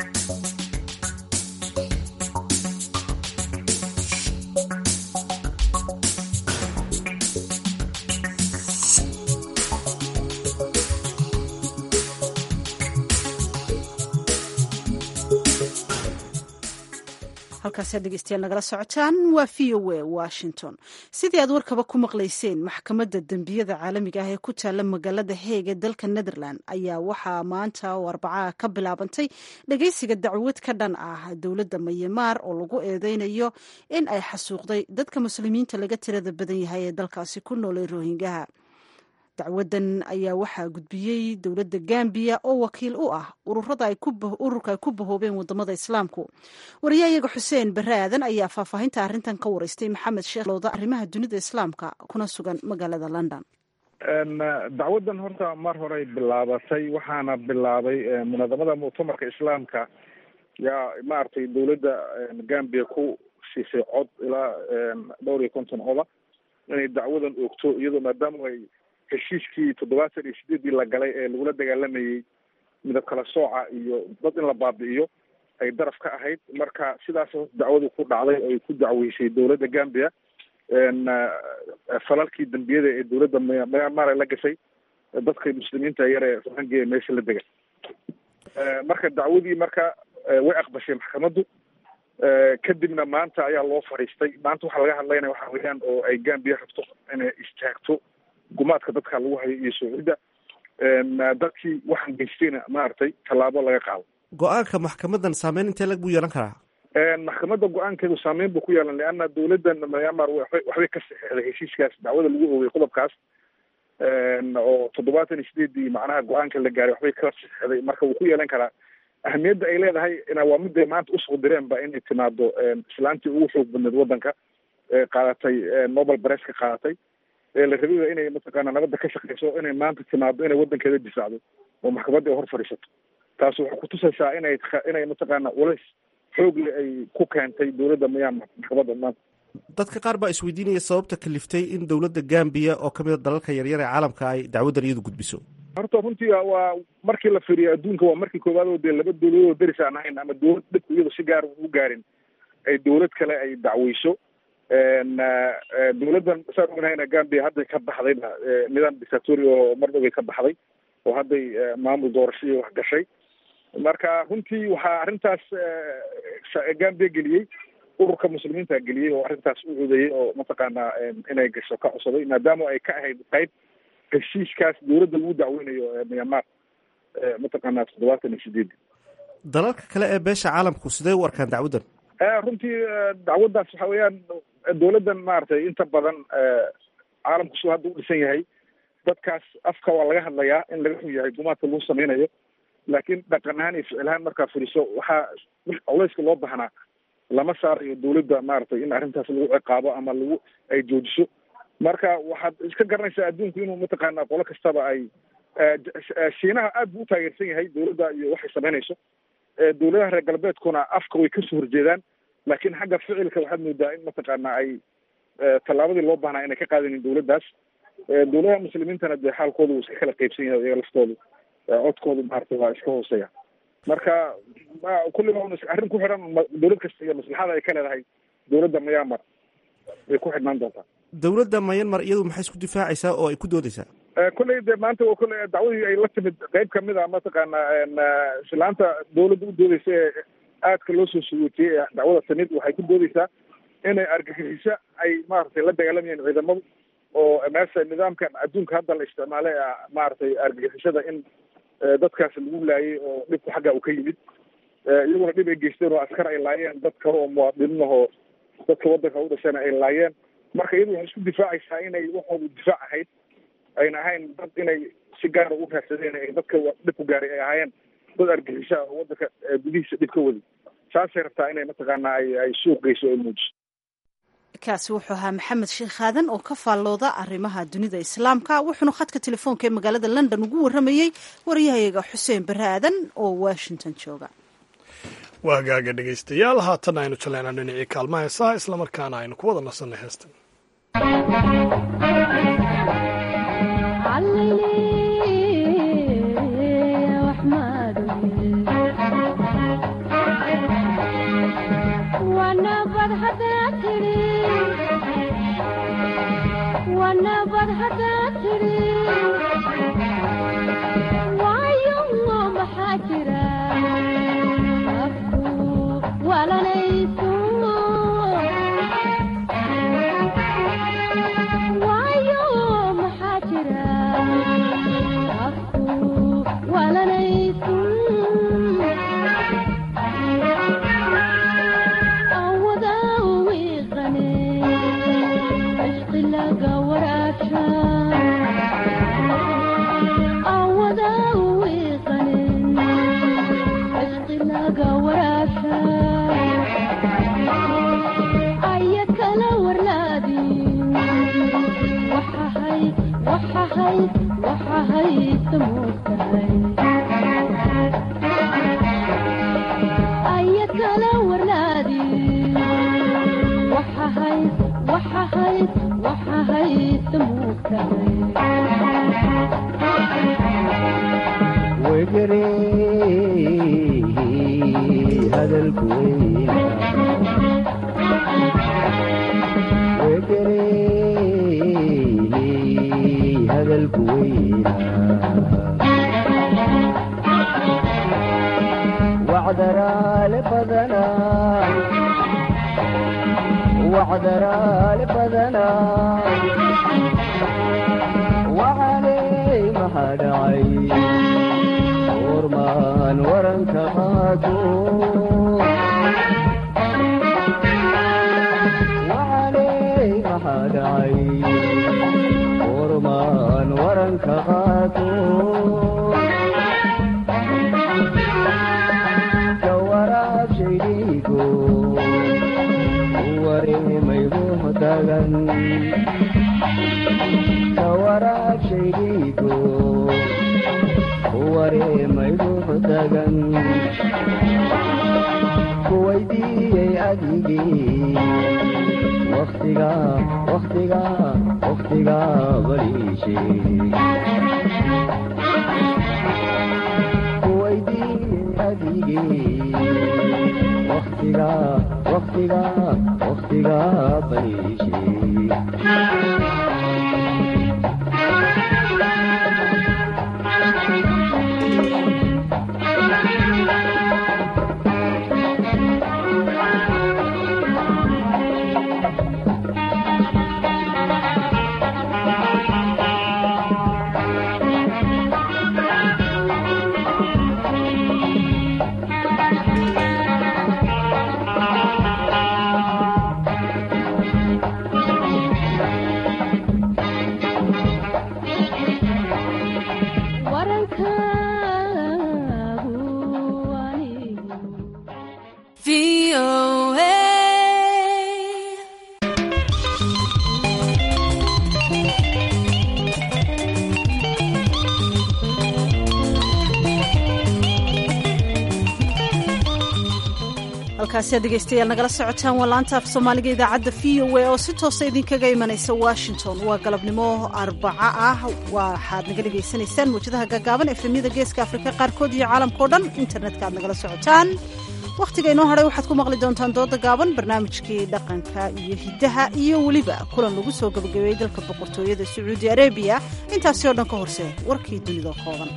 halkaasa dhegeystayaal nagala socotaan waa v o a washington sidii aad warkaba ku maqlayseen maxkamadda dembiyada caalamiga ah ee ku taalla magaalada heeg ee dalka netherland ayaa waxaa maanta oo arbacaha ka bilaabantay dhegeysiga dacwad ka dhan ah dowladda mayamaar oo lagu eedeynayo in ay xasuuqday dadka muslimiinta laga tirada badan yahay ee dalkaasi ku noolay rohingaha dacwadan ayaa waxaa gudbiyey dowladda gambiya oo wakiil u ah ururka ay ku bahoobeen wadamada islaamku wariyahayaga xuseen bare aadan ayaa faahfaahinta arrintan ka wareystay maxamed sheekh lowda arrimaha dunida islaamka kuna sugan magaalada london dacwadan horta mar horey bilaabatay waxaana bilaabay munadamada muctamarka islaamka yaa maaragtay dowladda gambiya ku siisay cod ilaa dhowr iyo konton coda inay dacwadan oogto iyadoo maadaama ay heshiiskii toddobaatan iyo sideedii la galay ee lagula dagaalamayey midab kala sooca iyo dad in la baabi'iyo ay daraf ka ahayd marka sidaas dacwadu ku dhacday ay ku dacweysay dowladda gambia falalkii dembiyada ee dowladda myanmar la gashay dadka muslimiinta yar ee rohingya meesha la dega marka dacwadii marka way aqbashay maxkamaddu kadibna maanta ayaa loo fadhiistay maanta waxaa laga hadlaynaya waxa weeyaan oo ay gambia rabto inay istaagto gumaadka dadka lagu hayo iyo soocidda dadkii waxaan geystayna maaragtay tallaabo laga qaado go-aanka maxkamadan saameyn intee lag buu yeelan karaa maxkamadda go-aankeedu saameyn buu ku yeelan leanna dowladdan myanmar waxbay waxbay ka saxeexday heshiiskaas dacwada lagu oogay qodobkaas oo toddobaatan iyo sideedii macnaha go-aanka la gaaray waxbay ka saxeexday marka wuu ku yeelan karaa ahamiyadda ay leedahay waa miday maanta usoo direenba inay timaado islaantii ugu xoog badneed waddanka ee qaadatay nobel bareska qaadatay ee la rabaya inay mataqaana nabadda ka shaqeyso inay maanta timaado inay waddankeeda difaacdo oo maxkamadda ay hor fadhiisato taas waxay kutusaysaa inay inay mataqaana culays xoogle ay ku keentay dowladda myanmar maxkamadda maanta dadka qaar baa isweydiinaya sababta kaliftay in dowladda gambiya oo kamid a dalalka yaryar ee caalamka ay dacwaddan iyadu gudbiso horta runtii waa markii la fiiriyo adduunka waa markii koowaad oo dee laba dowladood oo deris aan ahayn ama dowlad dhibku iyado si gaar u gaarin ay dowlad kale ay dacweyso dowladdan saan ognahayna gambia hadday ka baxdayba nidaam dictatori oo mar dhoway ka baxday oo hadday maamul doorashadii wax gashay marka runtii waxaa arrintaas gambia geliyey ururka muslimiinta geliyey oo arrintaas u codeeyey oo mataqaanaa inay gasho ka codsaday maadaama ay ka ahayd qayb heshiiskaas dowladda lagu dacweynayo myanmar mataqaanaa toddobaatan iyo sideedi dalalka kale ee beesha caalamku sidee u arkaan dacwaddan runtii dacwaddaas waxa weeyaan dowladdan maaragtay inta badan caalamku suu hadda u dhisan yahay dadkaas afka waa laga hadlayaa in laga xun yahay gumaadka lagu sameynayo laakiin dhaqan ahaan iyo ficil ahaan markaa furiso waxaa culeyska loo baahnaa lama saarayo dawladda maaragtay in arrintaas lagu ciqaabo ama lagu ay joojiso marka waxaad iska garanaysaa adduunku inuu mataqaana qolo kastaba ay shiinaha aad buu u taageersan yahay dawladda iyo waxay samaynayso dawladaha reer galbeedkuna afka way kasoo horjeedaan laakiin xagga ficilka waxaad moodaa in mataqaana ay tallaabadii loo baahnaa inay ka qaadanin dawladdaas dawladaha muslimiintana dee xaalkooda wuu iska kala qeybsan yahay iyaga laftoodu codkoodu maaragtay waa iska hooseeya marka kulliba un arrin ku xidhan dawlad kasta iyo maslaxada ay ka leedahay dawladda myanmar way ku xidhnaan doontaa dowladda myanmar iyadu maxay isku difaacaysaa oo ay ku doodaysaa kolley de maanta waa kolley dacwadii ay la timid qeyb kamid a mataqaana islaanta dawladda u doodeysa ee aadka loo soo sugootiyey ee dacwada timid waxay ku doodeysaa inay argagixiso ay maaragtay la dagaalamayeen ciidamadu oo meesha nidaamkan adduunka hadda la isticmaalay maaragtay argagixisada in dadkaas lagu laayay oo dhibku xagga uu ka yimid iyaguna dhib ay geysteen oo askar ay laayeen dad kale oo muwaadiniin ahoo dadka waddanka u dhashana ay laayeen marka iyadu waxay isku difaacaysaa inay waxoodu difaac ahayd ayna ahayn dad inay si gaara u raadsadeen ay dadka dhib ku gaaray ay ahaayeen dad argixisa oo waddanka gudihiisa dhib ka wadi saasay rabtaa inay mataqaana ay ay suuq geyso ay muujiso kaasi wuxuu ahaa maxamed sheekh aadan oo ka faallooda arrimaha dunida islaamka wuxuuna khadka telefoonka ee magaalada london ugu warramayey waryahayaga xuseen bare aadan oo washington jooga waagaaga dhegaystayaal haatan aynu jaleynaa dhinacii kaalmaha heesaha islamarkaana aynu ku wada nasanay heestan halkaasi aad dhegaystayaal nagala socotaan waa laanta af soomaaliga idaacadda v o a oo si toosa idinkaga imanaysa washington waa galabnimo arbaco ah waxaad naga dhegaysanaysaan mawjadaha gaagaaban efemyada geeska afrika qaarkood iyo caalamkao dhan internetka aad nagala socotaan wakhtiga inoo hadhay waxaad ku maqli doontaan dooda gaaban barnaamijkii dhaqanka iyo hiddaha iyo weliba kulan lagu soo gabagabeeyey dalka boqortooyada sacuudi arabiya intaasi oo dhan ka horse warkii dunida kooban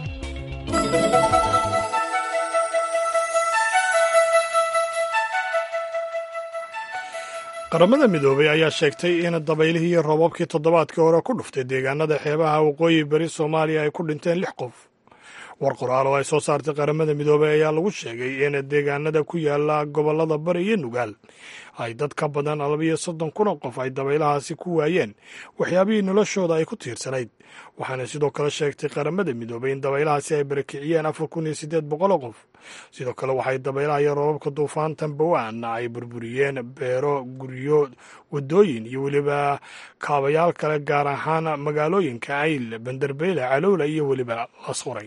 qaramada midoobay ayaa sheegtay in dabaylihii iyo roobabkii toddobaadkii hore ku dhuftay deegaanada xeebaha waqooyi bari soomaaliya ay ku dhinteen lix qof war qoraal oo ay soo saartay qaramada midoobay ayaa lagu sheegay in deegaanada ku yaala gobollada bari iyo nugaal ay dad ka badan labiyo soddon kun oo qof ay dabaylahaasi ku waayeen waxyaabihii noloshooda ay ku tiirsanayd waxaana sidoo kale sheegtay qaramada midoobay in dabaylahaasi ay barakiciyeen afar kun iyo siddeed boqol oo qof sidoo kale waxay dabaylaha iyo roobabka duufaantan bawaan ay burburiyeen beero guryo waddooyin iyo weliba kaabayaal kale gaar ahaan magaalooyinka ayl banderbeyle calowla iyo weliba lasquray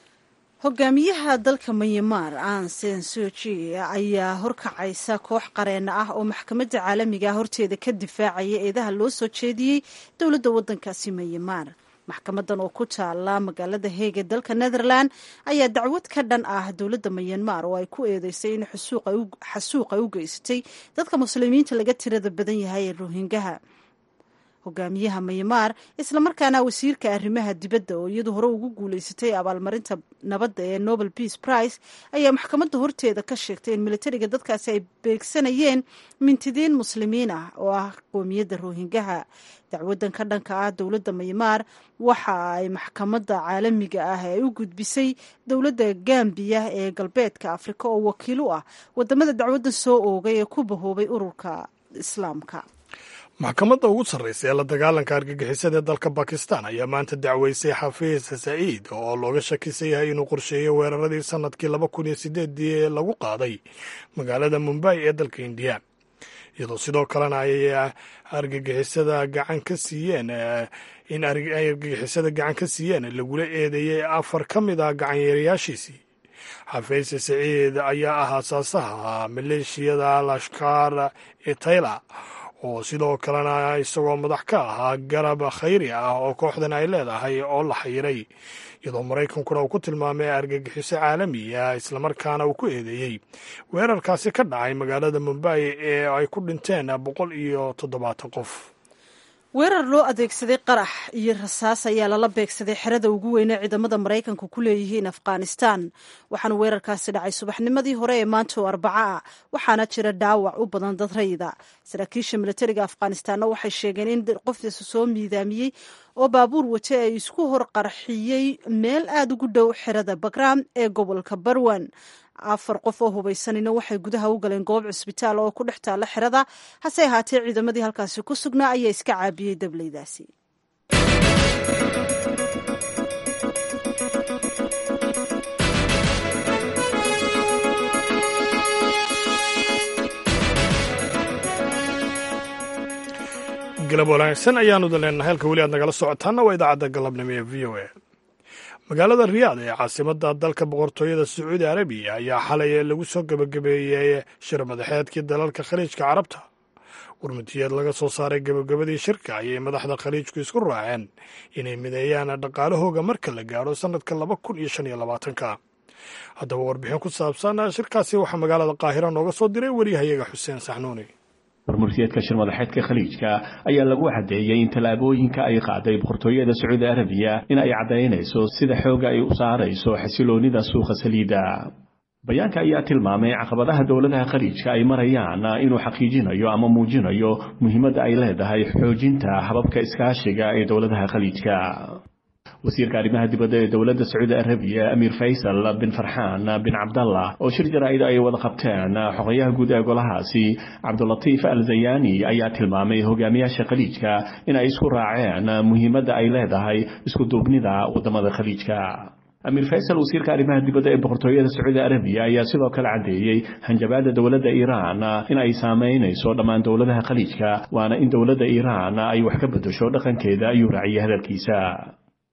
hogaamiyaha dalka myanmar an sen suji ayaa horkacaysa koox qareena ah oo maxkamadda caalamiga horteeda ka difaacaya eedaha loo soo jeediyey dowladda waddankaasi myanmar maxkamadan oo ku taala magaalada heege dalka netherland ayaa dacwad ka dhan ah dowladda myanmar oo ay ku eedeysay in xasuuq ay u geysatay dadka muslimiinta laga tirada badan yahay ee rohingaha hogaamiyaha myanmar islamarkaana wasiirka arrimaha dibadda oo iyadu hore ugu guuleysatay abaalmarinta nabadda ee nobel peace prize ayaa maxkamadda horteeda ka sheegtay in militariga dadkaasi ay beegsanayeen mintidiin muslimiin ah oo ah qoomiyadda rohingaha dacwadan ka dhanka ah dowladda myanmar waxa ay maxkamadda caalamiga ah ay u gudbisay dowladda gambiya ee galbeedka afrika oo wakiil u ah wadamada dacwadda soo oogay ee ku bahoobay ururka islaamka maxkamadda ugu sarraysa ee la dagaalanka argagixisada ee dalka bakistan ayaa maanta dacweysay xafiis saciid oo looga shakisan yahay inuu qorsheeyo weeraradii sannadkii laba kun iyo sideedii ee lagu qaaday magaalada mumbay ee dalka indiya iyadoo sidoo kalena ay argagixisada gacan ka siiyeen in ay argagixisada gacan ka siiyeen lagula eedeeyey afar ka mid ah gacanyeerayaashiisii xafiis saciid ayaa ah aasaasaha maleeshiyada lashkar e tayla oo sidoo kalena isagoo madax ka ahaa garab khayri ah oo kooxdan ay leedahay oo la xayiray iyadoo maraykankuna uu ku tilmaamay argagixiso caalamiya islamarkaana uu ku eedeeyey weerarkaasi ka dhacay magaalada mumbay ee ay ku dhinteen boqol iyo toddobaatan qof weerar loo adeegsaday qarax iyo rasaas ayaa lala beegsaday xerada ugu weyne ciidamada maraykanku ku leeyihiin afghanistan waxaana weerarkaasi dhacay subaxnimadii hore ee maanta oo arbaco ah waxaana jira dhaawac u badan dad rayida saraakiisha militariga afghanistanna waxay sheegeen in qofkiisa soo miidaamiyey oo baabuur wate ay isku hor qarxiyey meel aada ugu dhow xerada bagram ee gobolka barwan afar qof oo hubaysanina waxay gudaha u galeen goob cisbitaal oo ku dhex taalla xerada hase ahaatee ciidamadii halkaasi ku sugnaa ayaa iska caabiyey dableydaasi galab wanaagsan ayaanu leenahay halka weli aad nagala socotaana waa idaacadda galabnimo ee v o a magaalada riyaad ee caasimadda dalka boqortooyada sacuudi arabiya ayaa xalay lagu soo gebagabeeyey shir madaxeedkii dalalka khaliijka carabta warmutiyeed laga soo saaray gebagabadii shirka ayay madaxda khaliijku isku raaceen inay mideeyaan dhaqaalahooga marka la gaadho sannadka laba kun iyo shan iyo labaatanka haddaba warbixin ku saabsan shirkaasi waxaa magaalada qaahira nooga soo diray weriyahayaga xuseen saxnuuni warmurtiyeedka shir madaxeedka khaliijka ayaa lagu caddeeyey in tallaabooyinka ay qaaday boqortooyada sacuudi arabiya in ay caddaynayso sida xoogga ay u saarayso xasiloonnida suuqa saliidda bayaanka ayaa tilmaamay caqabadaha dowladaha khaliijka ay marayaan inuu xaqiijinayo ama muujinayo muhiimadda ay leedahay xoojinta hababka iskaashiga ee dowladaha khaliijka wasiirka arrimaha dibadda ee dowladda sacuudi arabiya amiir faysal bin farxaan bin cabdallah oo shir jaraa'id ay wada qabteen xogayaha guud ee golahaasi cabdulatiif al zayani ayaa tilmaamay hogaamiyaasha khaliijka in ay isku raaceen muhiimadda ay leedahay isku duubnida waddamada khaliijka amiir faysal wasiirka arrimaha dibadda ee boqortooyada sacuudi arabiya ayaa sidoo kale caddeeyey hanjabaadda dowladda iiraan in ay saamaynayso dhammaan dowladaha khaliijka waana in dowladda iiraan ay wax ka beddesho dhaqankeeda ayuu raaciyey hadalkiisa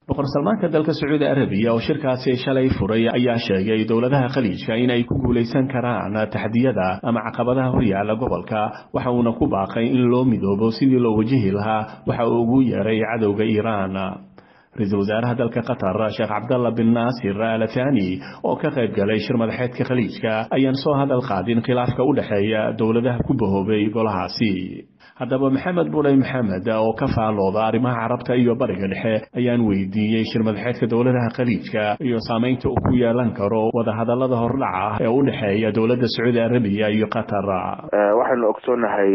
boqor salmaanka dalka sacuudi arabiya oo shirkaasi shalay furay ayaa sheegay dowladaha khaliijka in ay ku guulaysan karaan taxdiyada ama caqabadaha horyaala gobolka waxa uuna ku baaqay in loo midoobo sidii loo wajihi lahaa waxa uu ugu yeeray cadowga iiraan ra-iisul wasaaraha dalka qatar sheekh cabdalla bin naasir al thani oo ka qayb galay shir madaxeedka khaliijka ayaan soo hadal qaadin khilaafka u dhexeeya dowladaha ku bahoobay golahaasi haddaba maxamed buley maxamed oo ka faalooda arrimaha carabta iyo bariga dhexe ayaan weydiiyey shir madaxeedka dowladaha khaliijka iyo saamaynta uu ku yeelan karo wadahadallada hordhaca ee u dhexeeya dowladda sacuudi arabiya iyo qatar waxaynu ogsoonahay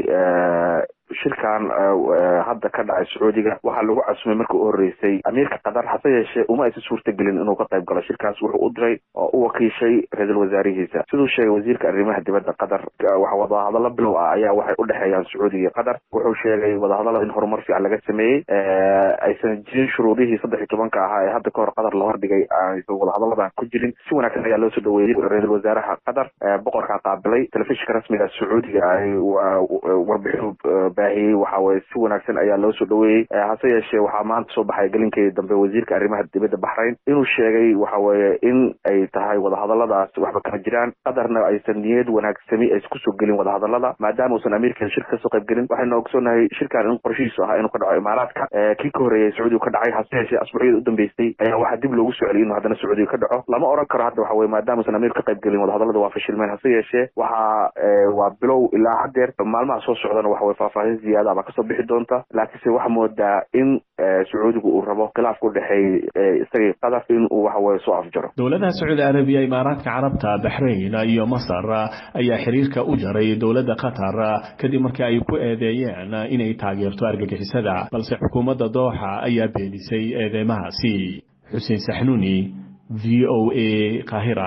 shirkan hadda ka dhacay sacuudiga waxaa lagu casumay markii u horeysay amiirka qatar hase yeeshee uma aysan suurtagelin inuu ka qayb galo shirkaas wuxuu u diray oo u wakiishay ra-iisul wasaarihiisa siduu sheegay wasiirka arrimaha dibadda qatar wadahadallo bilow ah ayaa waxay u dhexeeyaan sacuudiga iyo qatar wuxuu sheegay wadahadallada in horumar fiican laga sameeyey aysan jirin shuruudihii saddex iyo tobanka ahaa ee hadda ka hor qatar la hordhigay aysan wadahadalladan ku jirin si wanaagsan ayaa loo soo dhaweeyey ra-iisul wasaaraha qatar boqorkaa qaabilay telefishinka rasmiga sacuudiga ay warbixinu baahiyey waxa weye si wanaagsan ayaa loo soo dhaweeyey hase yeeshee waxaa maanta soo baxay gelinkeedii dambe wasiirka arrimaha dibadda baxrayn inuu sheegay waxa weeye in ay tahay wadahadalladaas waxba kama jiraan qatarna aysan niyad wanaagsami aysan kusoo gelin wadahadallada maadaama uusan amiirkeeda shirka kasoo qayb gelin waxaynu ogsoonahay shirkan in qorshihiisu ahaa inuu ka dhaco imaaraadka kii ka horreeyay sacuudiga ka dhacay hase yeeshee asbuucyada u dambeysay ayaa waxaa dib loogu soo celiyay inuu haddana sacuudiga ka dhaco lama oran karo hadda waxa weye maadaama uusan amiir ka qayb gelin wadahadallada waa fashilmeen hase yeeshee waxaa waa bilow ilaa haddeer maalmaha soo socdana waxa weye faahfaahin ziyaada baa kasoo bixi doonta laakiinse waxaa moodaa in sacuudigu uu rabo khilaafka udhexeeyey isagii qatar in uu waxa weye soo afjaro dowladaha sacuudi arabiya imaaraadka carabta baxrayn iyo masar ayaa xiriirka u jaray dowladda qatar kadib markii ay ku eedeeyeen inay taageerto argagixisada balse xukuumadda dooxa ayaa beenisay eedeymahaasi xuseen saxnuuni v o a qaahira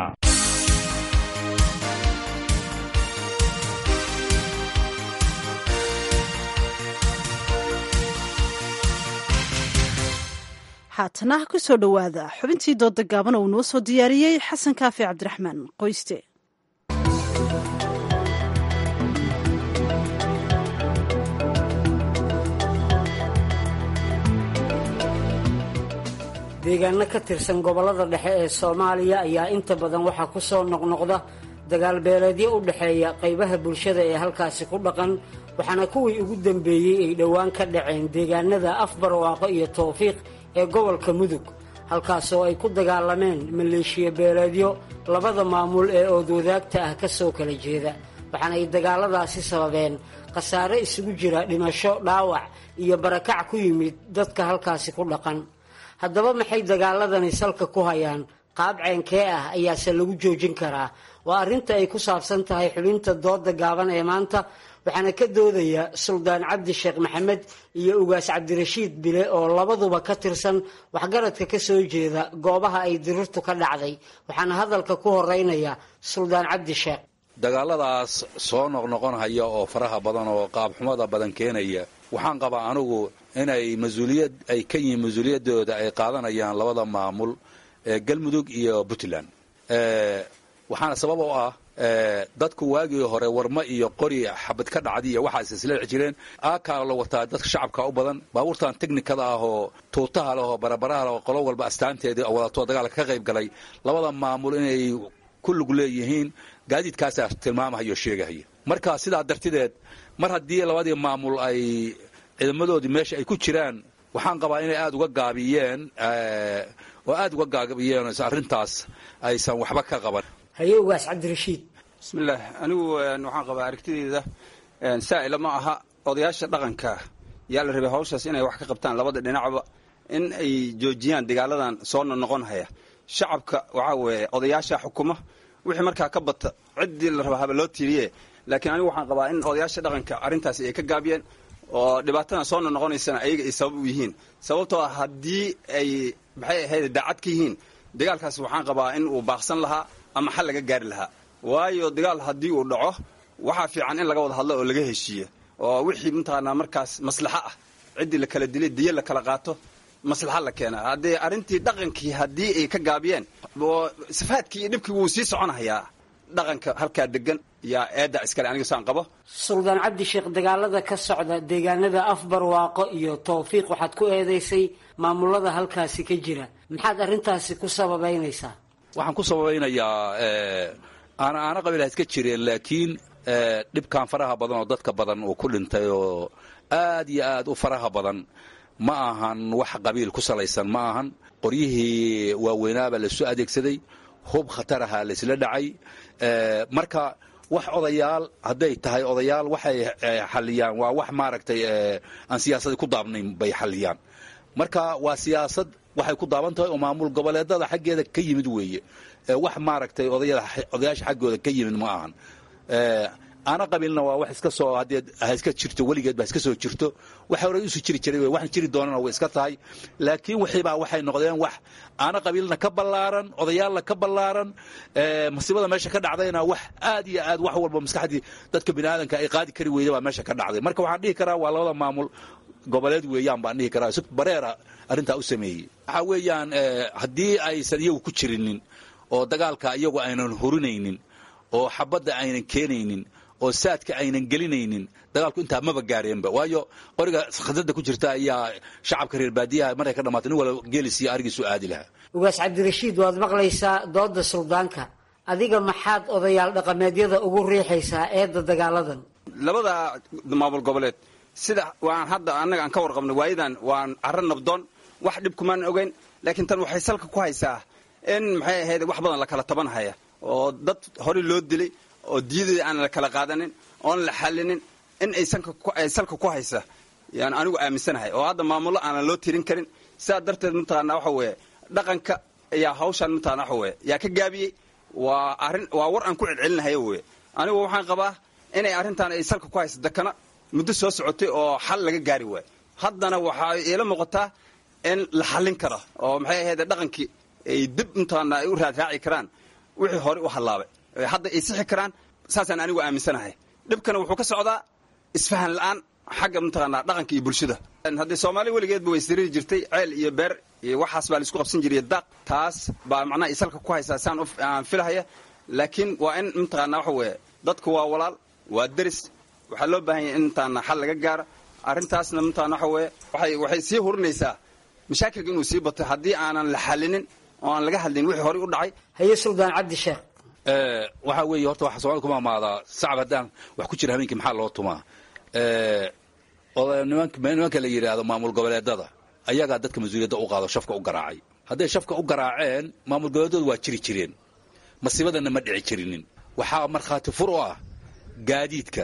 haatana ku soo dhowaada xubintii dooda gaaban oo noo soo diyaariyey xasan kaafi cabdiraxmaan qoyste deegaano ka tirsan gobollada dhexe ee soomaaliya ayaa inta badan waxaa ku soo noqnoqda dagaal beeleedyo u dhexeeya qaybaha bulshada ee halkaasi ku dhaqan waxaana kuwii ugu dambeeyey ay dhowaan ka dhaceen deegaanada afbarwaaqo iyo towfiiq ee gobolka mudug halkaasoo ay ku dagaalameen maleeshiya beeleedyo labada maamul ee oodwadaagta ah ka soo kala jeeda waxaana ay dagaaladaasi sababeen khasaare isugu jira dhimasho dhaawac iyo barakac ku yimid dadka halkaasi ku dhaqan haddaba maxay dagaaladani salka ku hayaan qaab ceenkee ah ayaase lagu joojin karaa waa arrinta ay ku saabsan tahay xubinta dooda gaaban ee maanta waxaana ka doodaya suldaan cabdi sheekh maxamed iyo ugaas cabdirashiid bile oo labaduba ka tirsan waxgaradka ka soo jeeda goobaha ay dirirtu ka dhacday waxaana hadalka ku horeynaya suldaan cabdi sheekh dagaaladaas soo noqnoqonhaya oo faraha badan oo qaabxumada badan keenaya waxaan qabaa anigu inay mas-uuliyad ay ka yihiin mas-uuliyaddooda ay qaadanayaan labada maamul ee galmudug iyo puntland waxaana sabab oo ah dadku waagii hore warma iyo qori xabad ka dhacdi iyo waxaas isleeci jireen aakaa la wataa dadka shacabka u badan baabuurtan technikada ah oo tuutaha leh oo barabaraha leh oo qolo walba astaanteedii wadato dagaalka ka qayb galay labada maamul inay ku lug leeyihiin gaadiidkaasaa tilmaamahaya oo sheegahaya marka sidaa dartideed mar haddii labadii maamul ay ciidamadoodii meesha ay ku jiraan waxaan qabaa inay aada uga gaabiyeen oo aada uga gaabiyeen arrintaas aysan waxba ka qaban haye ugaas cabdirashiid bismillaah anigu waxaan qabaa aragtideyda saa'ila ma aha odayaasha dhaqanka yaa la rabay hawshaas inay wax ka qabtaan labada dhinacba in ay joojiyaan dagaaladan soo noqon haya shacabka waxaa weeye odayaasha xukuma wixii markaa ka bata ciddii la raba haba loo tiiriye laakiin anigu waxaan qabaa in odayaasha dhaqanka arrintaasi ay ka gaabiyeen oo dhibaatadan soo noqonaysana ayaga ay sabab u yihiin sababtoo ah haddii ay maxay ahayd daacad ka yihiin dagaalkaas waxaan qabaa in uu baaqsan lahaa ama xal laga gaari lahaa waayo dagaal haddii uu dhaco waxaa fiican in laga wada hadlo oo laga heshiiyo oo wixii mataqaanaa markaas maslaxo ah ciddii la kala dilay diyo la kala qaato maslaxa la keena haddee arrintii dhaqankii haddii ay ka gaabiyeen safaadkii iyo dhibkii wuu sii soconahayaa dhaqanka halkaa degan yaa eedda iskale aniga saan qabo suldaan cabdi sheekh dagaalada ka socda deegaanada afbarwaaqo iyo towfiiq waxaad ku eedeysay maamulada halkaasi ka jira maxaad arrintaasi ku sababeynaysaa waxaan ku sabaynayaa aana aana qabiilha iska jireen laakiin dhibkan faraha badan oo dadka badan uu ku dhintay oo aad iyo aad u faraha badan ma ahan wax qabiil ku salaysan ma ahan qoryihii waaweynaabaa lasoo adeegsaday hub khatar ahaa laysla dhacay marka wax odayaal hadday tahay odayaal waxay xaliyaan waa wax maaragtay aan siyaasadii ku daabnayn bay xaliyaan marka waa siyaasad waxay ku daaban tahay oo maamul goboleedada xaggeeda ka yimid weeye wax maaragtay odayaasha xaggooda ka yimid ma ahan aana qabiilna waa wax iska soo haddee ha iska jirto weligeed ba iska soo jirto waxa hore isu jiri jiray waxaan jiri doonana way iska tahay laakiin wixiibaa waxay noqdeen wax aana qabiilna ka ballaaran odayaalna ka ballaaran masiibada meesha ka dhacdayna wax aad iyo aad wax walba maskaxdii dadka bini aadanka ay qaadi kari weyda baa meesha ka dhacday marka waxaan dhihi karaa waa labada maamul goboleed weeyaan baan dhihi karaa si bareera arrintaa u sameeyey waxa weeyaan haddii aysan iyagu ku jirinin oo dagaalka iyagu aynan hurinaynin oo xabadda aynan keenaynin oo saadka aynan gelinaynin dagaalku intaa maba gaareenba waayo qoriga khadada ku jirta ayaa shacabka reer baadiyaha markay ka dhamaatay nin walba geelisiiyo arigiisu aadi lahaa ugaas cabdirashiid waad maqlaysaa dooda suldaanka adiga maxaad odayaal dhaqameedyada ugu riixaysaa eedda dagaaladan labada maamul goboleed sida waan hadda annaga aan ka warqabnay waayadan waan carro nabdoon wax dhib kumaan ogeyn laakiin tan waxay salka ku haysaa in maxay ahayd wax badan la kala tabanhaya oo dad horey loo dilay oo diyadii aan la kala qaadanin oon la xallinin in ay salka ku haysa yaan anigu aaminsanahay oo hadda maamullo aanan loo tirin karin sidaa darteed mataqaana waxa weeye dhaqanka ayaa hawshaan mataqana waxa weye yaa ka gaabiyey waa arrin waa war aan ku celcelinahayo weye anigu waxaan qabaa inay arrintan ay salka ku haysa dakana muddo soo socotay oo xal laga gaari waayo haddana waxaa iila muuqataa in la xallin karo oo maxay ahayd dhaqankii ay dib mataqaana ay u raadraaci karaan wixii hore u hallaabay hadda ay sixi karaan saasaan anigu aaminsanahay dhibkana wuxuu ka socdaa isfahan la'aan xagga mataqaanaa dhaqanka iyo bulshada haddii soomaali weligeedba way isdiriiri jirtay ceel iyo beer iyo waxaas baa laisku qabsan jiray daaq taas baa macnaha isalka ku haysaa saan aan filahaya laakiin waa in mataqaanaa waxa weeye dadku waa walaal waa deris waxaa loo baahan yahay in mataqaanaa xal laga gaaro arrintaasna mataqaana waxa weeye waxay waxay sii hurinaysaa mashaakilka inuu sii bato haddii aanan la xallinin oo aan laga hadlin wixii horey u dhacay haye suldaan cabdi sheekh waxaa weeye horta waxa soomaalida kuma amaadaa sacab haddaan wax ku jira habeenkii maxaa loo tumaa nimanka la yidhaahdo maamul goboleedada ayagaa dadka mas-uuliyadda u qaado shafka u garaacay hadday shafka u garaaceen maamul goboleedadu waa jiri jireen masiibadana ma dhici jirinin waxaa markhaati fur u ah gaadiidka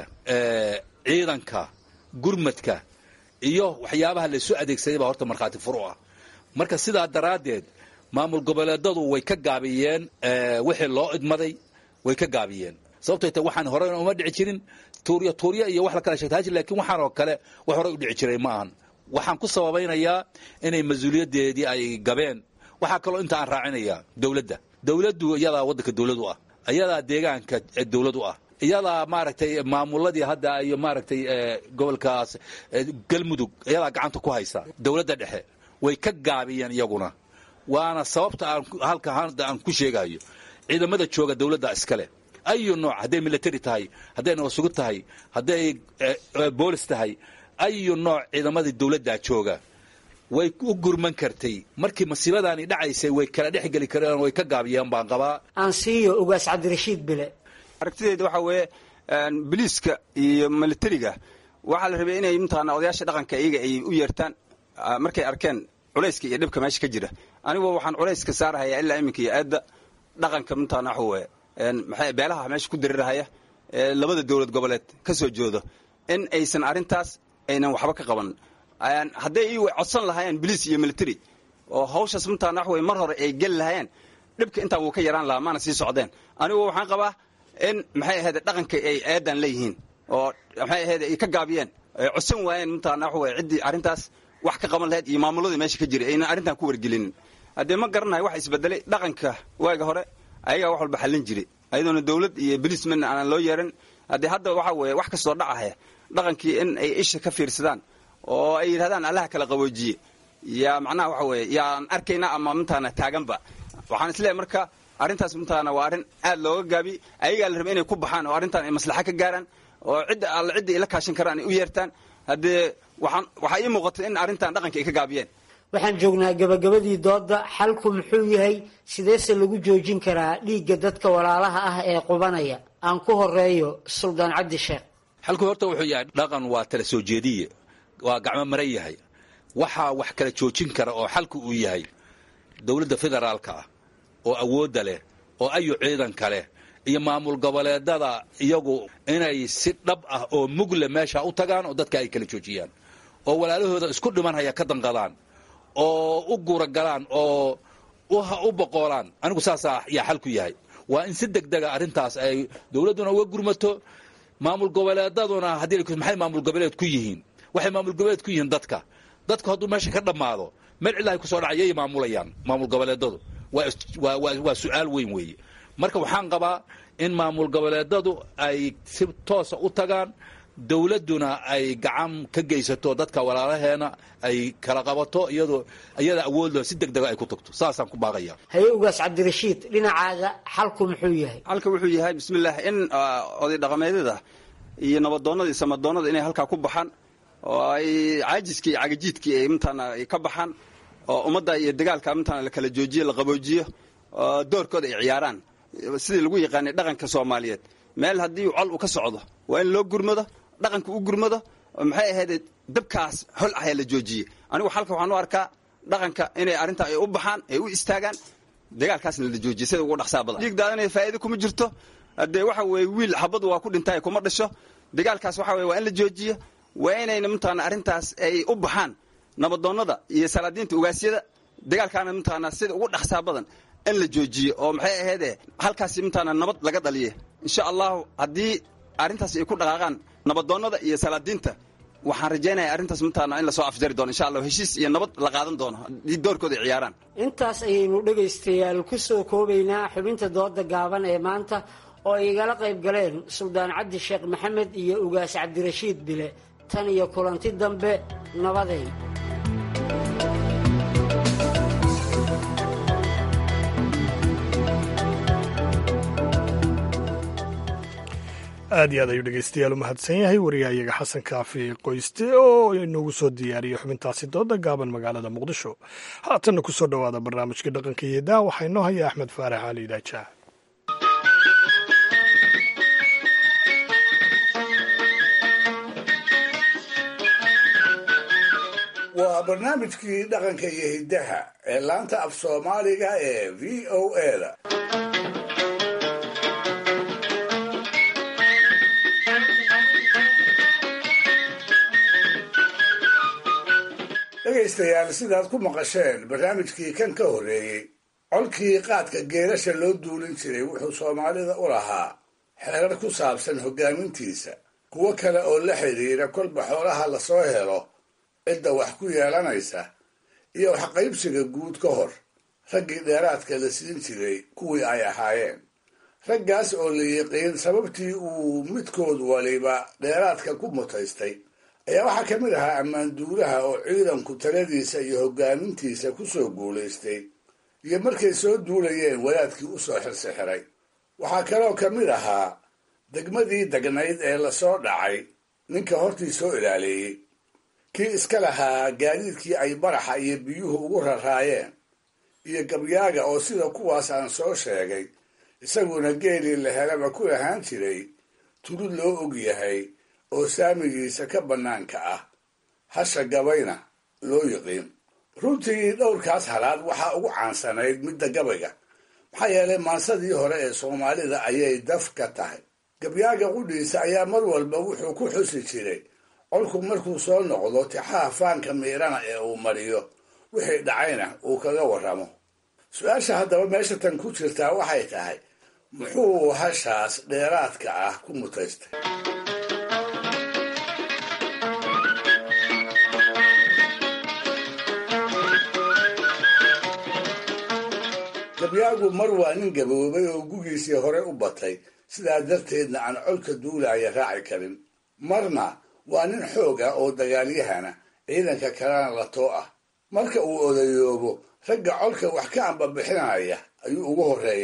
ciidanka gurmadka iyo waxyaabaha laysu adeegsaday baa horta markhaati fur u ah marka sidaa daraaddeed maamul goboleedadu way ka gaabiyeen wixii loo idmaday way ka gaabiyeen sababtay ta waxaan horena uma dhici jirin tuurya tuurya iyo wax la kala sheegta hajir laakiin waxaan oo kale wax horey u dhici jiray ma ahan waxaan ku sababaynayaa inay mas-uuliyaddeedii ay gabeen waxaa kaloo inta aan raacinayaa dowladda dowladdu iyadaa waddanka dowladu ah iyadaa deegaanka dowladu ah iyadaa maaragtay maamuladii hadda iyo maaragtay gobolkaas galmudug iyadaa gacanta ku haysa dowladda dhexe way ka gaabiyeen iyaguna waana sababta aan halka hadda aan ku sheegayo ciidamada jooga dowladda iskale ayu nooc hadday military tahay hadday nabadsugu tahay hadday boolis tahay ayu nooc ciidamadii dowladdaa jooga way u gurman kartay markii masiibadaani dhacaysay way kala dhex geli kareen way ka gaabiyeen baan qabaa aan siiyo ugaas cabdirashiid bile aragtideeda waxaa weeye biliiska iyo militariga waxaa la rabay inay mataqaana odayaasha dhaqanka iyaga ay u yeertaan markay arkeen culayska iyo dhibka meesha ka jira anigu waxaan culayska saarahaya ilaa iminka iyo aadda dhaqanka mataqaana waxa weeye maxay beelaha meesha ku darirahaya ee labada dowlad goboleed ka soo joodo in aysan arrintaas aynan waxba ka qaban hadday ii codsan lahaayeen biliis iyo military oo hawshaas mataqaana waxa weye mar hore ay geli lahaayeen dhibka intaa wuu ka yaraan lahaa maana sii socdeen anigu waxaan qabaa in maxay ahayd dhaqanka ay eedan leeyihiin oo maxay ahayd ay ka gaabiyeen ay codsan waayeen mataqaana waxa weye ciddii arrintaas wax ka qaban lahayd iyo maamuladii meesha ka jiray aynan arrintan ku wargelinin haddee ma garanayo wax isbedelay dhaqanka waaga hore ayagaa wax walba xallin jiray ayadoona dowlad iyo bilisman aanan loo yeeran haddii hadda waxa weeye wax kastoo dhacahaya dhaqankii in ay isha ka fiirsadaan oo ay yidhahdaan allaha kala qaboojiye yaa macnaha waxa weeye yaan arkayna ama mataqaana taaganba waxaan isleeyahay marka arrintaas mataqaana waa arrin aad looga gaabi ayagaa la raba inay ku baxaan oo arrintan ay maslaxa ka gaaraan oo cidda alle cidda ay la kaashan karaan ay u yeertaan haddee waxaan waxaa ii muuqata in arrintan dhaqanka ay ka gaabiyeen waxaan joognaa gabagabadii doodda xalku muxuu yahay sideese lagu joojin karaa dhiigga dadka walaalaha ah ee qubanaya aan ku horeeyo suldaan cabdi sheekh xalku horta wuxuu yahay dhaqan waa tala soo jeediye waa gacmo maran yahay waxaa wax kala joojin kara oo xalku uu yahay dowladda federaalka ah oo awoodda leh oo ayu ciidanka leh iyo maamul goboleedada iyagu inay si dhab ah oo mugle meesha u tagaan oo dadka ay kala joojiyaan oo walaalahooda isku dhimanhaya ka danqadaan oo u guragalaan oo u boqoolaan anigu saasaa yaa xalku yahay waa in si degdega arrintaas ay dowladduna uga gurmato maamul goboleedaduna haddii maxay maamul goboleed ku yihiin waxay maamul goboleed ku yihiin dadka dadku hadduu meesha ka dhammaado meel cilahay kusoo dhacayay maamulayaan maamul goboleedadu waa su'aal weyn weeye marka waxaan qabaa in maamul goboleedadu ay si toosa u tagaan dowladduna ay gacan ka geysato dadka walaalaheena ay kala qabato iyadoo iyada awoodlo si deg dega ay ku tagto saasaan ku baaqaya haye ugaas cabdirashiid dhinacaaga xalku muxuu yahay xalka wuxuu yahay bismillaah in oday dhaqameedyada iyo nabadoonnada iyo samadoonnada inay halkaa ku baxaan oo ay caajiskii iyo cagajiidkii ay mataana ay ka baxaan oo ummadda iyo dagaalka mataana la kala joojiyo la qaboojiyo oo doorkooda ay ciyaaraan sidii lagu yaqaanay dhaqanka soomaaliyeed meel haddii col uu ka socdo waa in loo gurmado dhaqanka u gurmado oo maxay ahayd dabkaas hol ah ee la joojiyey anigu xalka waxaan u arkaa dhaqanka inay arrintaa ay u baxaan ay u istaagaan dagaalkaasna la joojiyey sida ugu dhaqsaa badan dhiig daadanaya faa'iido kuma jirto haddee waxa weeye wiil xabadu waa ku dhintay kuma dhasho dagaalkaas waxa weye waa in la joojiyo waa inayna mataana arrintaas ay u baxaan nabadoonnada iyo salaadiinta ugaasyada dagaalkaana mataana sida ugu dhaqsaa badan in la joojiyo oo maxay ahayd halkaasi mataana nabad laga dhaliye insha allahu haddii arrintaas ay ku dhaqaaqaan nabadoonnada iyo salaadiinta waxaan rajaynayaa arrintaas mataana in lasoo afjari doono insha allah heshiis iyo nabad la qaadan doono haddii doorkooda ay ciyaaraan intaas ayaynu dhegaystayaal ku soo koobaynaa xubinta dooda gaaban ee maanta oo ay igala qayb galeen suldaan cabdi sheekh maxamed iyo ugaas cabdirashiid bile tan iyo kulanti dambe nabadeyn aad iyo aad ayuu dhegeystayaal u mahadsan yahay wariyahayaga xasan kaafi qoyste oo inoogu soo diyaariyey xubintaasi dooda gaaban magaalada muqdisho haatanna ku soo dhowaada barnaamijkii dhaqanka iyo daa waxaa inoo haya axmed faarax cali daajaa waa barnaamijkii dhaqanka iyo hiddaha ee laanta af soomaaliga ee v o eda dhegaystayaal sidaad ku maqasheen barnaamijkii kan ka horreeyey colkii qaadka geerasha loo duulin jiray wuxuu soomaalida u lahaa xeerar ku saabsan hoggaamintiisa kuwo kale oo la xidhiira kolba xoolaha lasoo helo cidda wax ku yeelanaysa iyo waxqaybsiga guud ka hor raggii dheeraadka la siin jiray kuwii ay ahaayeen raggaas oo la yiqiin sababtii uu midkood waliba dheeraadka ku mutaystay ayaa waxaa ka mid ahaa ammaanduulaha oo ciidanku taladiisa iyo hoggaamintiisa ku soo guulaystay iyo markay soo duulayeen wadaadkii u soo xirsixiray waxaa kaloo ka mid ahaa degmadii degnayd ee lasoo dhacay ninka hortii soo ilaaleeyey kii iska lahaa gaadiidkii ay baraxa iyo biyuhu ugu raraayeen iyo gabyaaga oo sida kuwaas aan soo sheegay isaguna geelii la helaba ku lahaan jiray tulud loo og yahay oo saamigiisa ka bannaanka ah hasha gabayna loo yiqiin runtii dhowrkaas halaad waxaa ugu caansanayd midda gabayga maxaa yeelay maansadii hore ee soomaalida ayay daf ka tahay gabyaaga qudhiisa ayaa mar walba wuxuu ku xusi jiray colku markuu soo noqdo tixaha faanka miirana ee uu mariyo wixii dhacayna uu kaga warramo su-aasha haddaba meesha tan ku jirtaa waxay tahay muxuu hashaas dheeraadka ah ku mutaystay gabyaagu mar waa nin gaboobay oo gugiisii hore u batay sidaa darteedna aan colka duulaaya raaci karin marna waa nin xoog ah oo dagaalyahana ciidanka kalena la too ah marka uu odayoobo ragga colka wax ka ambabixinaya ayuu ugu horreeyaa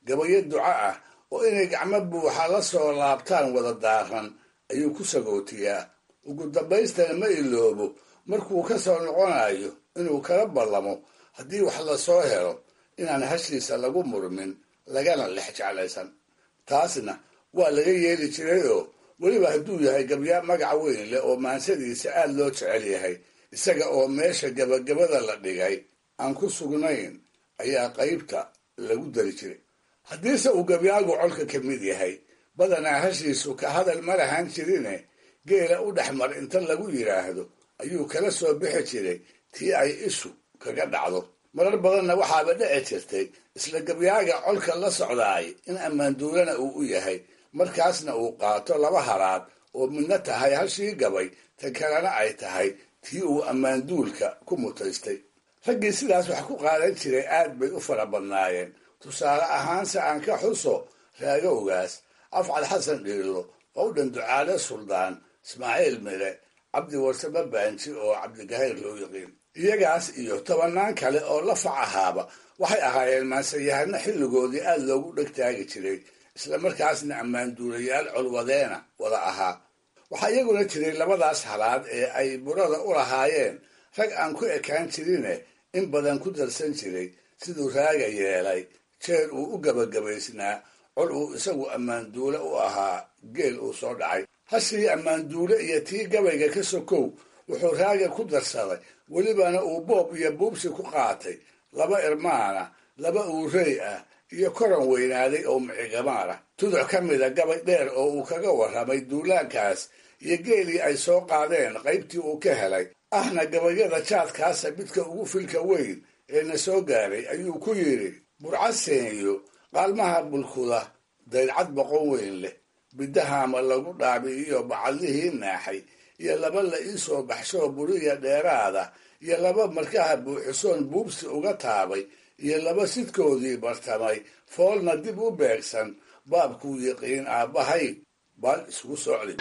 gabayo duco ah oo inay gacmo buuxa la soo laabtaan wada daaran ayuu ku sagootiyaa ugu dambaystana ma iloobo markuu ka soo noqonayo inuu kala ballamo haddii wax lasoo helo inaan hashiisa lagu murmin lagana lex jeclaysan taasna waa laga yeeli jirayoo weliba hadduu yahay gabyaa magac weyn leh oo maansadiisa aad loo jecel yahay isaga oo meesha gabagabada la dhigay aan ku sugnayn ayaa qaybta lagu dari jiray haddiise uu gabyaagu colka ka mid yahay badanaa hashiisu ka hadal ma lahaan jirine geela u dhex mar inta lagu yidhaahdo ayuu kala soo bixi jiray tii ay ishu kaga dhacdo marar badanna waxaaba dhici jirtay isla gabyaaga colka la socdaay in ammaanduulana uu u yahay markaasna uu qaato laba haraad oo midna tahay hashii gabay tan kalena ay tahay tii uu ammaanduulka ku mutaystay raggii sidaas wax ku qaadan jiray aad bay u fara badnaayeen tusaale ahaanse aan ka xuso raagowgaas afcad xasan dhiilo qowdhan ducaale suldaan ismaaciil mire cabdi warsame baanji oo cabdigahayr loo yaqiin iyagaas iyo tobannaan kale oo la fac ahaaba waxay ahaayeen maansayahano xilligoodii aad loogu dhegtaagi jiray islamarkaasna ammaanduulayaal colwadeena wada ahaa waxaa iyaguna jiray labadaas halaad ee ay burada u lahaayeen rag aan ku ekaan jirine in badan ku darsan jiray siduu raaga yeelay jeer uu u gabagabaysnaa col uu isagu ammaanduule u ahaa geel uu soo dhacay hashii ammaanduule iyo tii gabayga ka sokow wuxuu raaga ku darsaday welibana uu boob iyo buubsi ku qaatay laba irmaana laba uurey ah iyo koran weynaaday oo micigamaar ah tuduc ka mida gabay dheer oo uu kaga warramay duulaankaas iyo geelii ay soo qaadeen qaybtii uu ka helay ahna gabayada jaadkaasa midka ugu filka weyn ee na soo gaaray ayuu ku yidhi burcaseenyo qaalmaha bulkuda daydcad boqon weyn leh bidahaama lagu dhaabi iyo bacadlihii naaxay iyo laba la ii soo baxshoo buriya dheeraada iyo laba markaha buuxisoon buubsi uga taabay iyo laba sidkoodii bartamay foolna dib u beegsan baabkuu yiqiin aabbahay baan isgu socli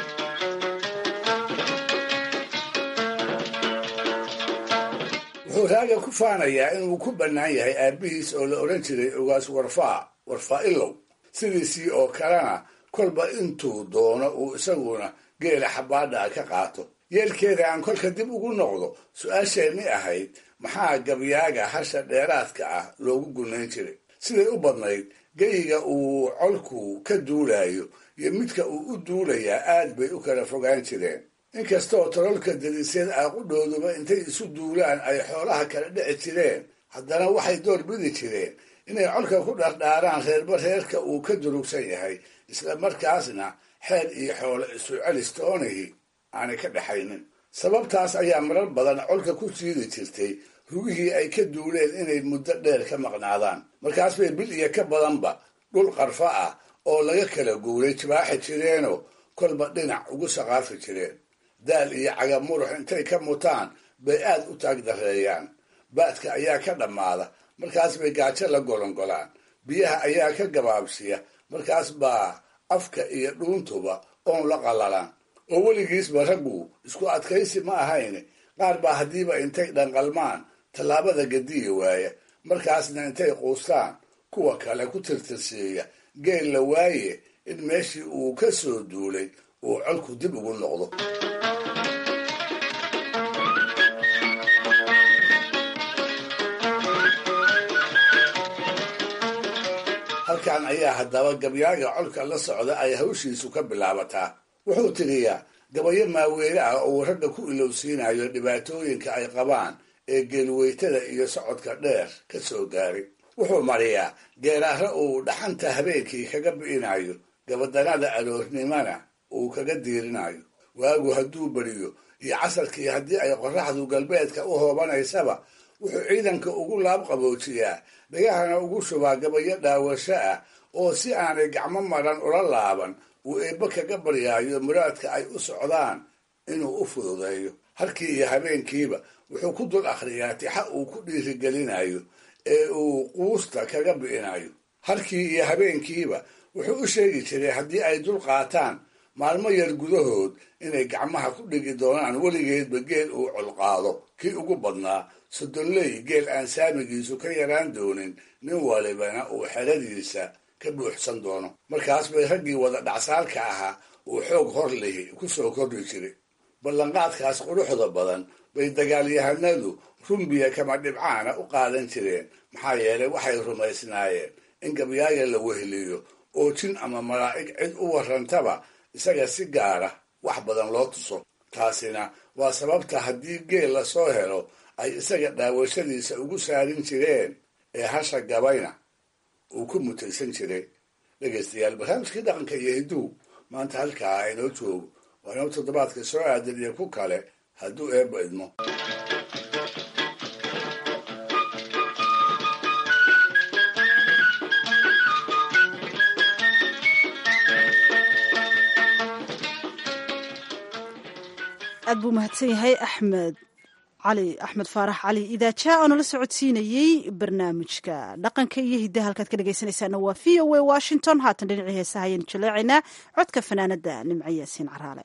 wuxuu raaga ku faanayaa inuu ku bannaan yahay aabbihiis oo la odhan jiray ogaas warfaa warfaa ilow sidiisii oo kalena kolba intuu doono uu isaguna geela xabaadhaa ka qaato yeelkeeda aan kolka dib ugu noqdo su-aasheenni ahayd maxaa gabyaaga hasha dheeraadka ah loogu gunayn jiray siday u badnayd geyiga uu colku ka duulayo iyo midka uu u duulayaa aad bay u kala fogaan jireen inkastoo tololka dadisyada aaqudhooduba intay isu duulaan ay xoolaha kala dhici jireen haddana waxay door bidi jireen inay colka ku dhardhaaraan reerba reerka uu ka durugsan yahay isla markaasna xeel iyo xoolo isu celistoonihii aanay ka dhexaynin sababtaas ayaa marar badan colka ku siidi jirtay rugihii ay ka duuleen inay muddo dheer ka maqnaadaan markaas bay bil iyo ka badanba dhul qarfa ah oo laga kala guuray jibaaxi jireenoo kolba dhinac ugu saqaafi jireen daal iyo cagab murux intay ka mutaan bay aad u taag dareeyaan baadka ayaa ka dhammaada markaas bay gaajo la golongolaan biyaha ayaa ka gabaabsiya markaas baa afka iyo dhuuntuba oon la qallalaan oo weligiisba raggu isku adkaysi ma ahayn qaar baa haddiiba intay dhanqalmaan tallaabada gadiya waaya markaasna intay quustaan kuwa kale ku tirtirsiiya geel la waaye in meeshii uu ka soo duulay uu colku dib ugu noqdo halkan ayaa haddaba gabyaaga colka la socda ay hawshiisu ka bilaabataa wuxuu tiriyaa gabayo maaweele ah oo ragga ku ilowsiinayo dhibaatooyinka ay qabaan ee geelweytada iyo socodka dheer ka soo gaaray wuxuu mariyaa geeraare uu dhaxanta habeenkii kaga bi'inayo gabadanada aroornimana uu kaga diirinayo waagu hadduu beriyo iyo casarkii haddii ay qorraxdu galbeedka u hoobanaysaba wuxuu ciidanka ugu laab qaboojiyaa dhagahana ugu shubaa gabayo dhaawasho ah oo si aanay gacmo maran ula laaban uu eebbe kaga baryaayo muraadka ay u socdaan inuu u fududeeyo halkii iyo habeenkiiba wuxuu ku dul akhriyaa tixa uu ku dhiirigelinayo ee uu quusta kaga bi'inayo halkii iyo habeenkiiba wuxuu u sheegi jiray haddii ay dul qaataan maalmo yar gudahood inay gacmaha ku dhigi doonaan weligeedba geel uu colqaado kii ugu badnaa soddonley geel aan saamigiisu ka yaraan doonin nin walibana uu xeradiisa ka buuxsan doono markaas bay raggii wada dhacsaalka ahaa uu xoog hor lihi ku soo kordhi jiray ballanqaadkaas quruxda badan bay dagaalyahanadu rumbiya kama dhibcaana u qaadan jireen maxaa yeelay waxay rumaysnaayeen in gabyaaga la weheliyo oo jin ama malaa'ig cid u warrantaba isaga si gaara wax badan loo tuso taasina waa sababta haddii geel la soo helo ay isaga dhaawashadiisa ugu saarin jireen ee hasha gabayna uu ku mutaysan jiray dhegaystayaal barnaamijkii dhaqanka iyo hidduu maanta halkaa aynoo joogo waa inoo toddobaadka soo aadan iyo ku kale hadduu eebba idmo aad buu mahadsan yahay axmed cali axmed faarax cali idaaja oo nala socodsiinayey barnaamijka dhaqanka iyo hiddaha halkaad ka dhegaysanaysaana waa v o a washington haatan dhinacii heesaha ayaynu jaleecaynaa codka fanaanada nimco yaasiin caraale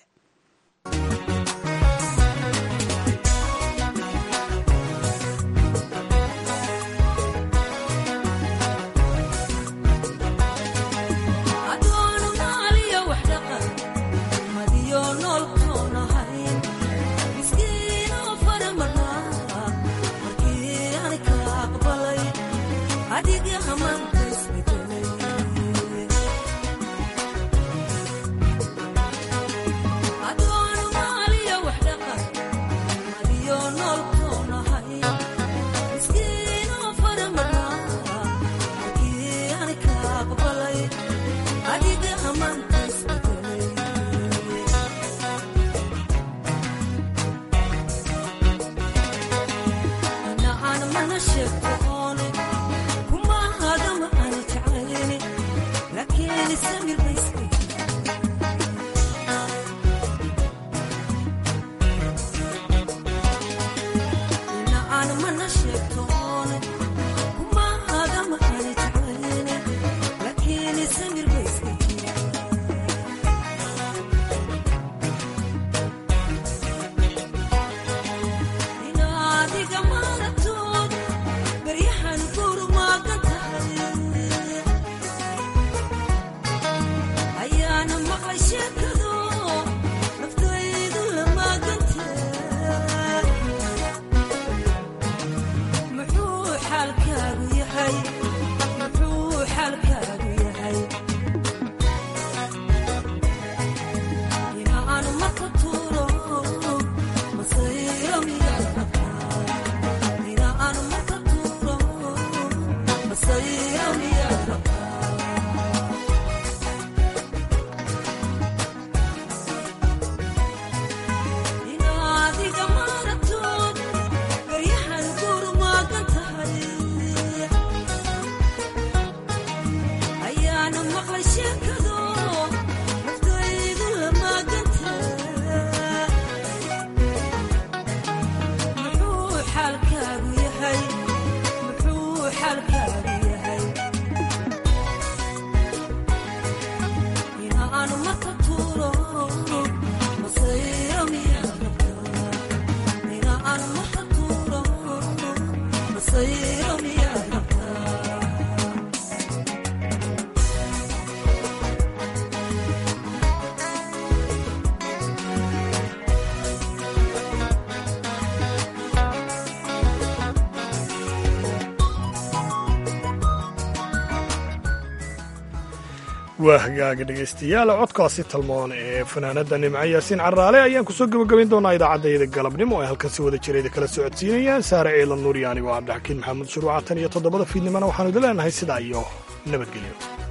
waa hagaaga dhegaystayaal codkaasi talmoon ee fanaanada nimco yaasiin caraale ayaan kusoo gebagabayn doonaa idaacaddayda galabnimo ee halkan si wada jirayda kala socodsiinayaan saare ciilan nuuryaani waa cabdixakiin maxamuud shuruuca tan iyo toddobada fiidnimana waxaanu idin leenahay sidaa iyo nabadgelyo